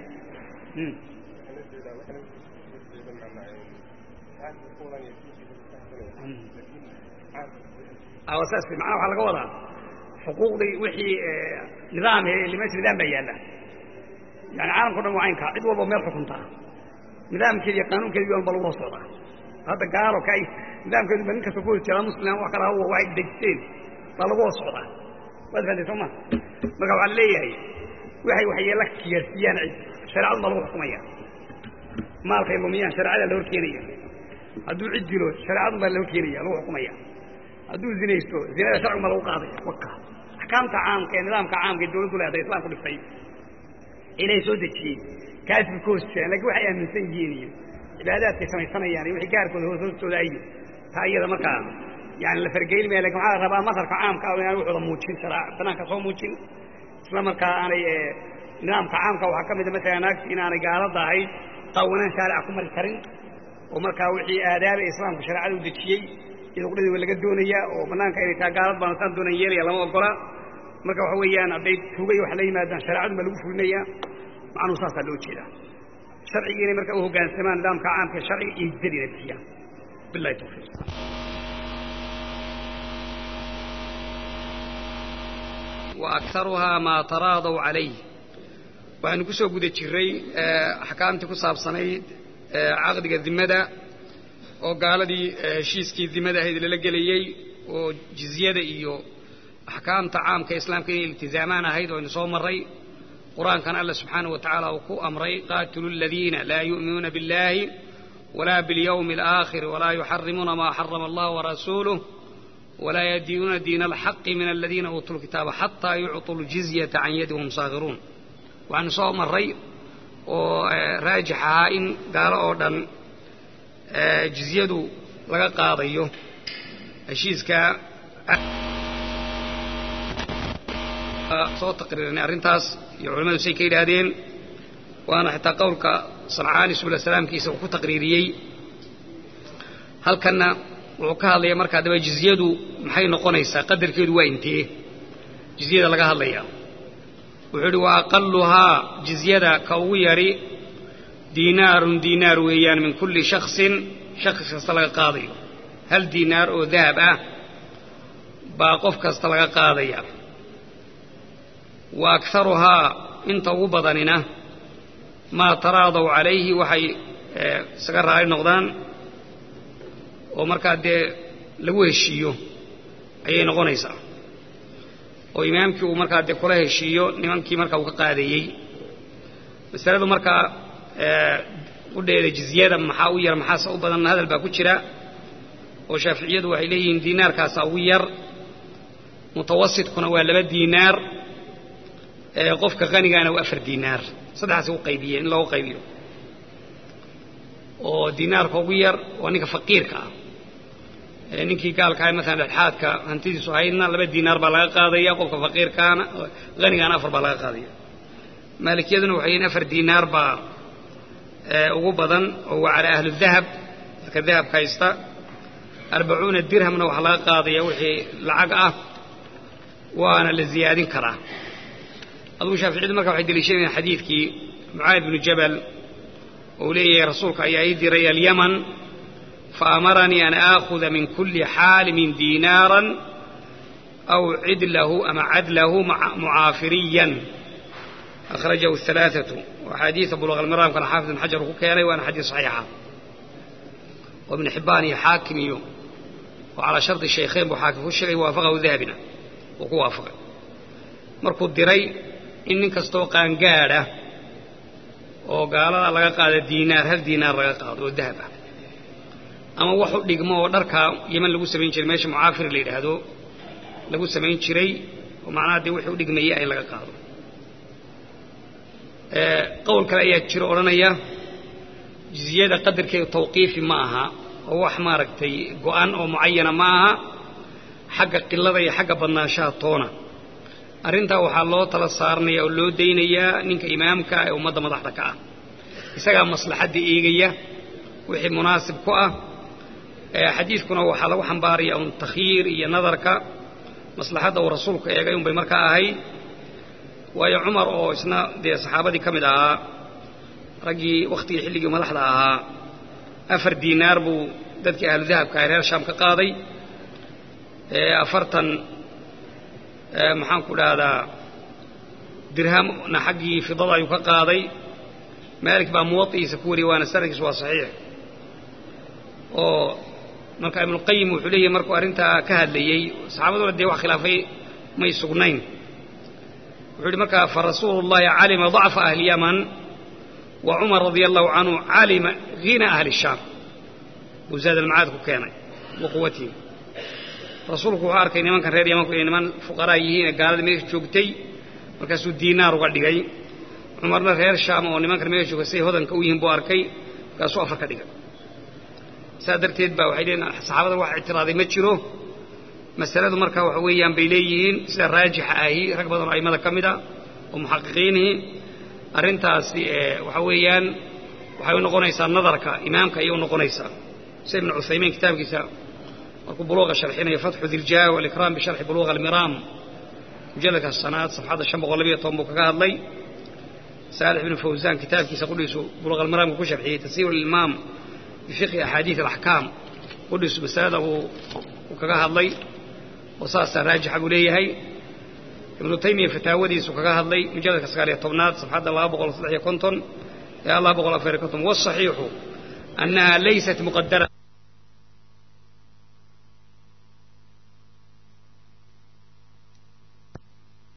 saas macnaha waxaa laga wadaa xuquuqdii wixii nidaam meesha nidaam baa yaalla yani caalamka o dhan waa caynkaa cid walba meel xukuntaa nidaamkeedi iyo qaanuunkeedi ba lagu hoos socdaa hadda gaalo ka nidaamkeedu ba nin kasta ku hos jeedaa muslim wax kala hawa waxay dejisteen baa lagu hoos socdaa waad fahamtay soo ma marka waxaa leeyahay waxay waxyeella kiyaarsiiyaan cid shareecadu baa lagu xukumaya maalkay lumiyaan shareecada la hor keenaya hadduu cid dilo shareecadu baa la hor keenaya lagu xukumaya hadduu zinaysto zinada sharcigu baa lagu qaadaya waka axkaamta caamka ee nidaamka caamka ee dawladdu leedahay islaamku dhiftay ilahay soo dejiyey kaas bay ka hoos jiraan lakin waxay aaminsan yihiin iyo cibaadaadkay samaysanayaan iyo wixii gaarkooda hoos hoostooda iyo taa iyada markaa yani la fargeyni maya lakin waxaa la rabaa madharka caamka ah inaan wuxuuda muujin sharaa banaanka soo muujin isla markaa aanay nidaamka caamka waxaa ka mida masalan naagti inaanay gaalada ahayd qaawanaan shaarica ku mari karin oo markaa wixii aadaaba islaamku shareecada u dejiyey iyada qudhadii waa laga doonayaa oo banaanka inay taa gaalad baan saan doonan yeelaya lama ogola marka waxa weeyaan hadday tuugay wax la yimaadaan shareecadu baa lagu fulinayaa macnuhu saasaa loo jeedaa sharcigii inay marka u hoggaansamaan nidaamka caamka sharciga iyo jizyadiina bixiyaan billahi tawfiiq وأكثرها ما تراضوا عليه waxaynu ku soo guda jiray axkaamtii ku saabsanayd caqdiga dimada oo gaaladii heshiiskii dimada ahayd lala gelayey oo jizyada iyo axkaamta caamka islaamka inay iltizaamaan ahayd oo aynu soo marray qur-aankan alla subxaanaه wa tacaala uu ku amray qaatilu aladiina laa yu'minuuna biاllahi walaa biاlyawmi اlآakhir walaa yuxarimuuna maa xarama allah warasuuluh walaa yadiinuuna diina alxaqi min aladiina uutuu lkitaaba xataa yucطuu ljizyata can yadi wahum saagiruun waxaanu soo marray oo raajix ahaa in gaalo oo dhan jizyadu laga qaadayo heshiiska soo taqriirinay arrintaas iyo culimmadu say ka yidhaahdeen waana xitaa qowlka sancaani subla salaamkiisa uu ku taqriiriyey halkanna wuxuu ka hadlaya markaa daba jizyadu maxay noqonaysaa qadarkeedu waa intee jizyada laga hadlaya wuxuu idhi wa aqaluhaa jizyada ka ugu yadhi diinaarun diinaar weeyaan min kulli shaksin shakhs kasta laga qaadayo hal diinaar oo dahab ah baa qof kasta laga qaadaya wa akharuhaa inta ugu badanina maa taraadaw calayhi waxay isaga raali noqdaan oo markaa dee lagu heshiiyo ayay noqonaysaa oo imaamkii uu markaa dee kula heshiiyo nimankii markaa uu ka qaadayey masaladu markaa udheeda jizyada maxaa u yar maxaase u badan hadal baa ku jira oo shaaficiyadu waxay leeyihiin diinaarkaasaa ugu yar mutawasitkuna waa laba diinaar qofka qanigaana waa afar diinaar saddexaas u qaybiyeen in loogu qaybiyo oo diinaarka ugu yar waa ninka faqiirka ah ninkii gaalka ah maalan dhexaadka hantidiisu haydna laba diinaar baa laga qaadaya qofka faqiirkaana hanigaana afar baa laga qaadaya maalikiyaduna waxay yihiin afar diinaar baa ugu badan oo waa calaa ahli dahab dadka dahabka haysta arbacuuna dirhamna waxaa laga qaadaya wixii lacag ah waana la ziyaadin karaa adugu shaaficiyadu marka waxay deliishanayaan xadiidkii mucaad binu jabal ou leeyahay rasuulka ayaa ii diray alyaman faamaranii an aakhuda min kulli xaalimin diinaaran aw cidlahu ama cadlahu mucaafiriyan akhrajahu alaaatu axaadiida buluq almiraamkana xaafid ibn xajar uu ku keenay waana xadiis saxiixa oo ibn xibbaan iyo xaakim iyo oo calaa shardi shaykhayn buu xaakim ku sheegay waafaqahu dahabina uu ku waafaqay markuu diray in nin kastoo qaangaadha oo gaalada laga qaada diinaar hal diinaar laga qaado oo dahab ah ama wax u dhigmo oo dharkaa yeman lagu samayn jiray meesha mucaafir la yidhaahdo lagu samayn jiray oo macnaha dee wixii u dhigmayay in laga qaado qowl kale ayaa jiro odhanaya jiziyada qadarkeedu tawqiifi ma aha oo wax maaragtay go'an oo mucayana ma aha xagga qilada iyo xagga badnaanshaha toona arrintaa waxaa loo tala saaranaya oo loo daynayaa ninka imaamka ee ummadda madaxda ka ah isagaa maslaxadda eegaya wixii munaasib ku ah xadiidkuna waxaa lagu xambaaraya un takhyiir iyo nadarka maslaxadda uu rasuulku eegay unbay markaa ahayd waayo cumar oo isna dee saxaabadii ka mid ahaa raggii wakhtigii xilligii madaxda ahaa afar diinaar buu dadkii ahlu dahabka ah reer shaam ka qaaday afartan maxaan ku dhahdaa dirhamna xaggii fidada ayuu ka qaaday maalik baa muwaطiisa ku wariyay waana sanadkiisu waa saxiix oo marka ibnuqayim wuxuu leeyahy markuu arrintaa ka hadlayey saxaabaduna dee wax khilaafay may sugnayn wuxuu yidhi markaa farasuulu llahi calima ضacfa ahli yaman wa cumar radia allahu canhu calima hina ahli shaam buu zaad almacaad ku keenay wa quwatihim rasuulku wuxuu arkay nimankan reer yamanku inay niman fuqaraa yihiin ee gaalada meesha joogtay markaasuu diinaar uga dhigay cumarna reer shaam oo nimankan meesha jooga siday hodanka u yihiin buu arkay markaasuu afar ka dhigay saa darteed baa waxay leeyiin saxaabada wax ictiraaday ma jiro masaladu marka waxa weeyaan bay leeyihiin sida raajixa ahi rag badan oo aimada ka mid a oo muxaqiqiinihi arrintaasi waxa weeyaan waxay u noqonaysaa nadarka imaamka ayay u noqonaysaa sida ibnu cuthaymiin kitaabkiisa markuu buluuqa sharxinayo fatxu diljaah walikraam bisharxi buluuqa almiraam mujalladka sanaad safxadda shan boqol labiyo toban buu kaga hadlay saalix ibnu fawsaan kitaabkiisa qudhiisu buluuqa almiraamka ku sharxiyey tasiir ilmaam bifiqhi axaadiid alaxkaam qudhiisu masalada uu kaga hadlay oo saasaa raajixa buu leeyahay ibnu taymiya fataawadiisu kaga hadlay mujalladka sagaaliyo tobnaad safxadda laba boqol saddex iyo konton ee laba boqol afar iyo konton wasaxiixu annaha laysat muqadara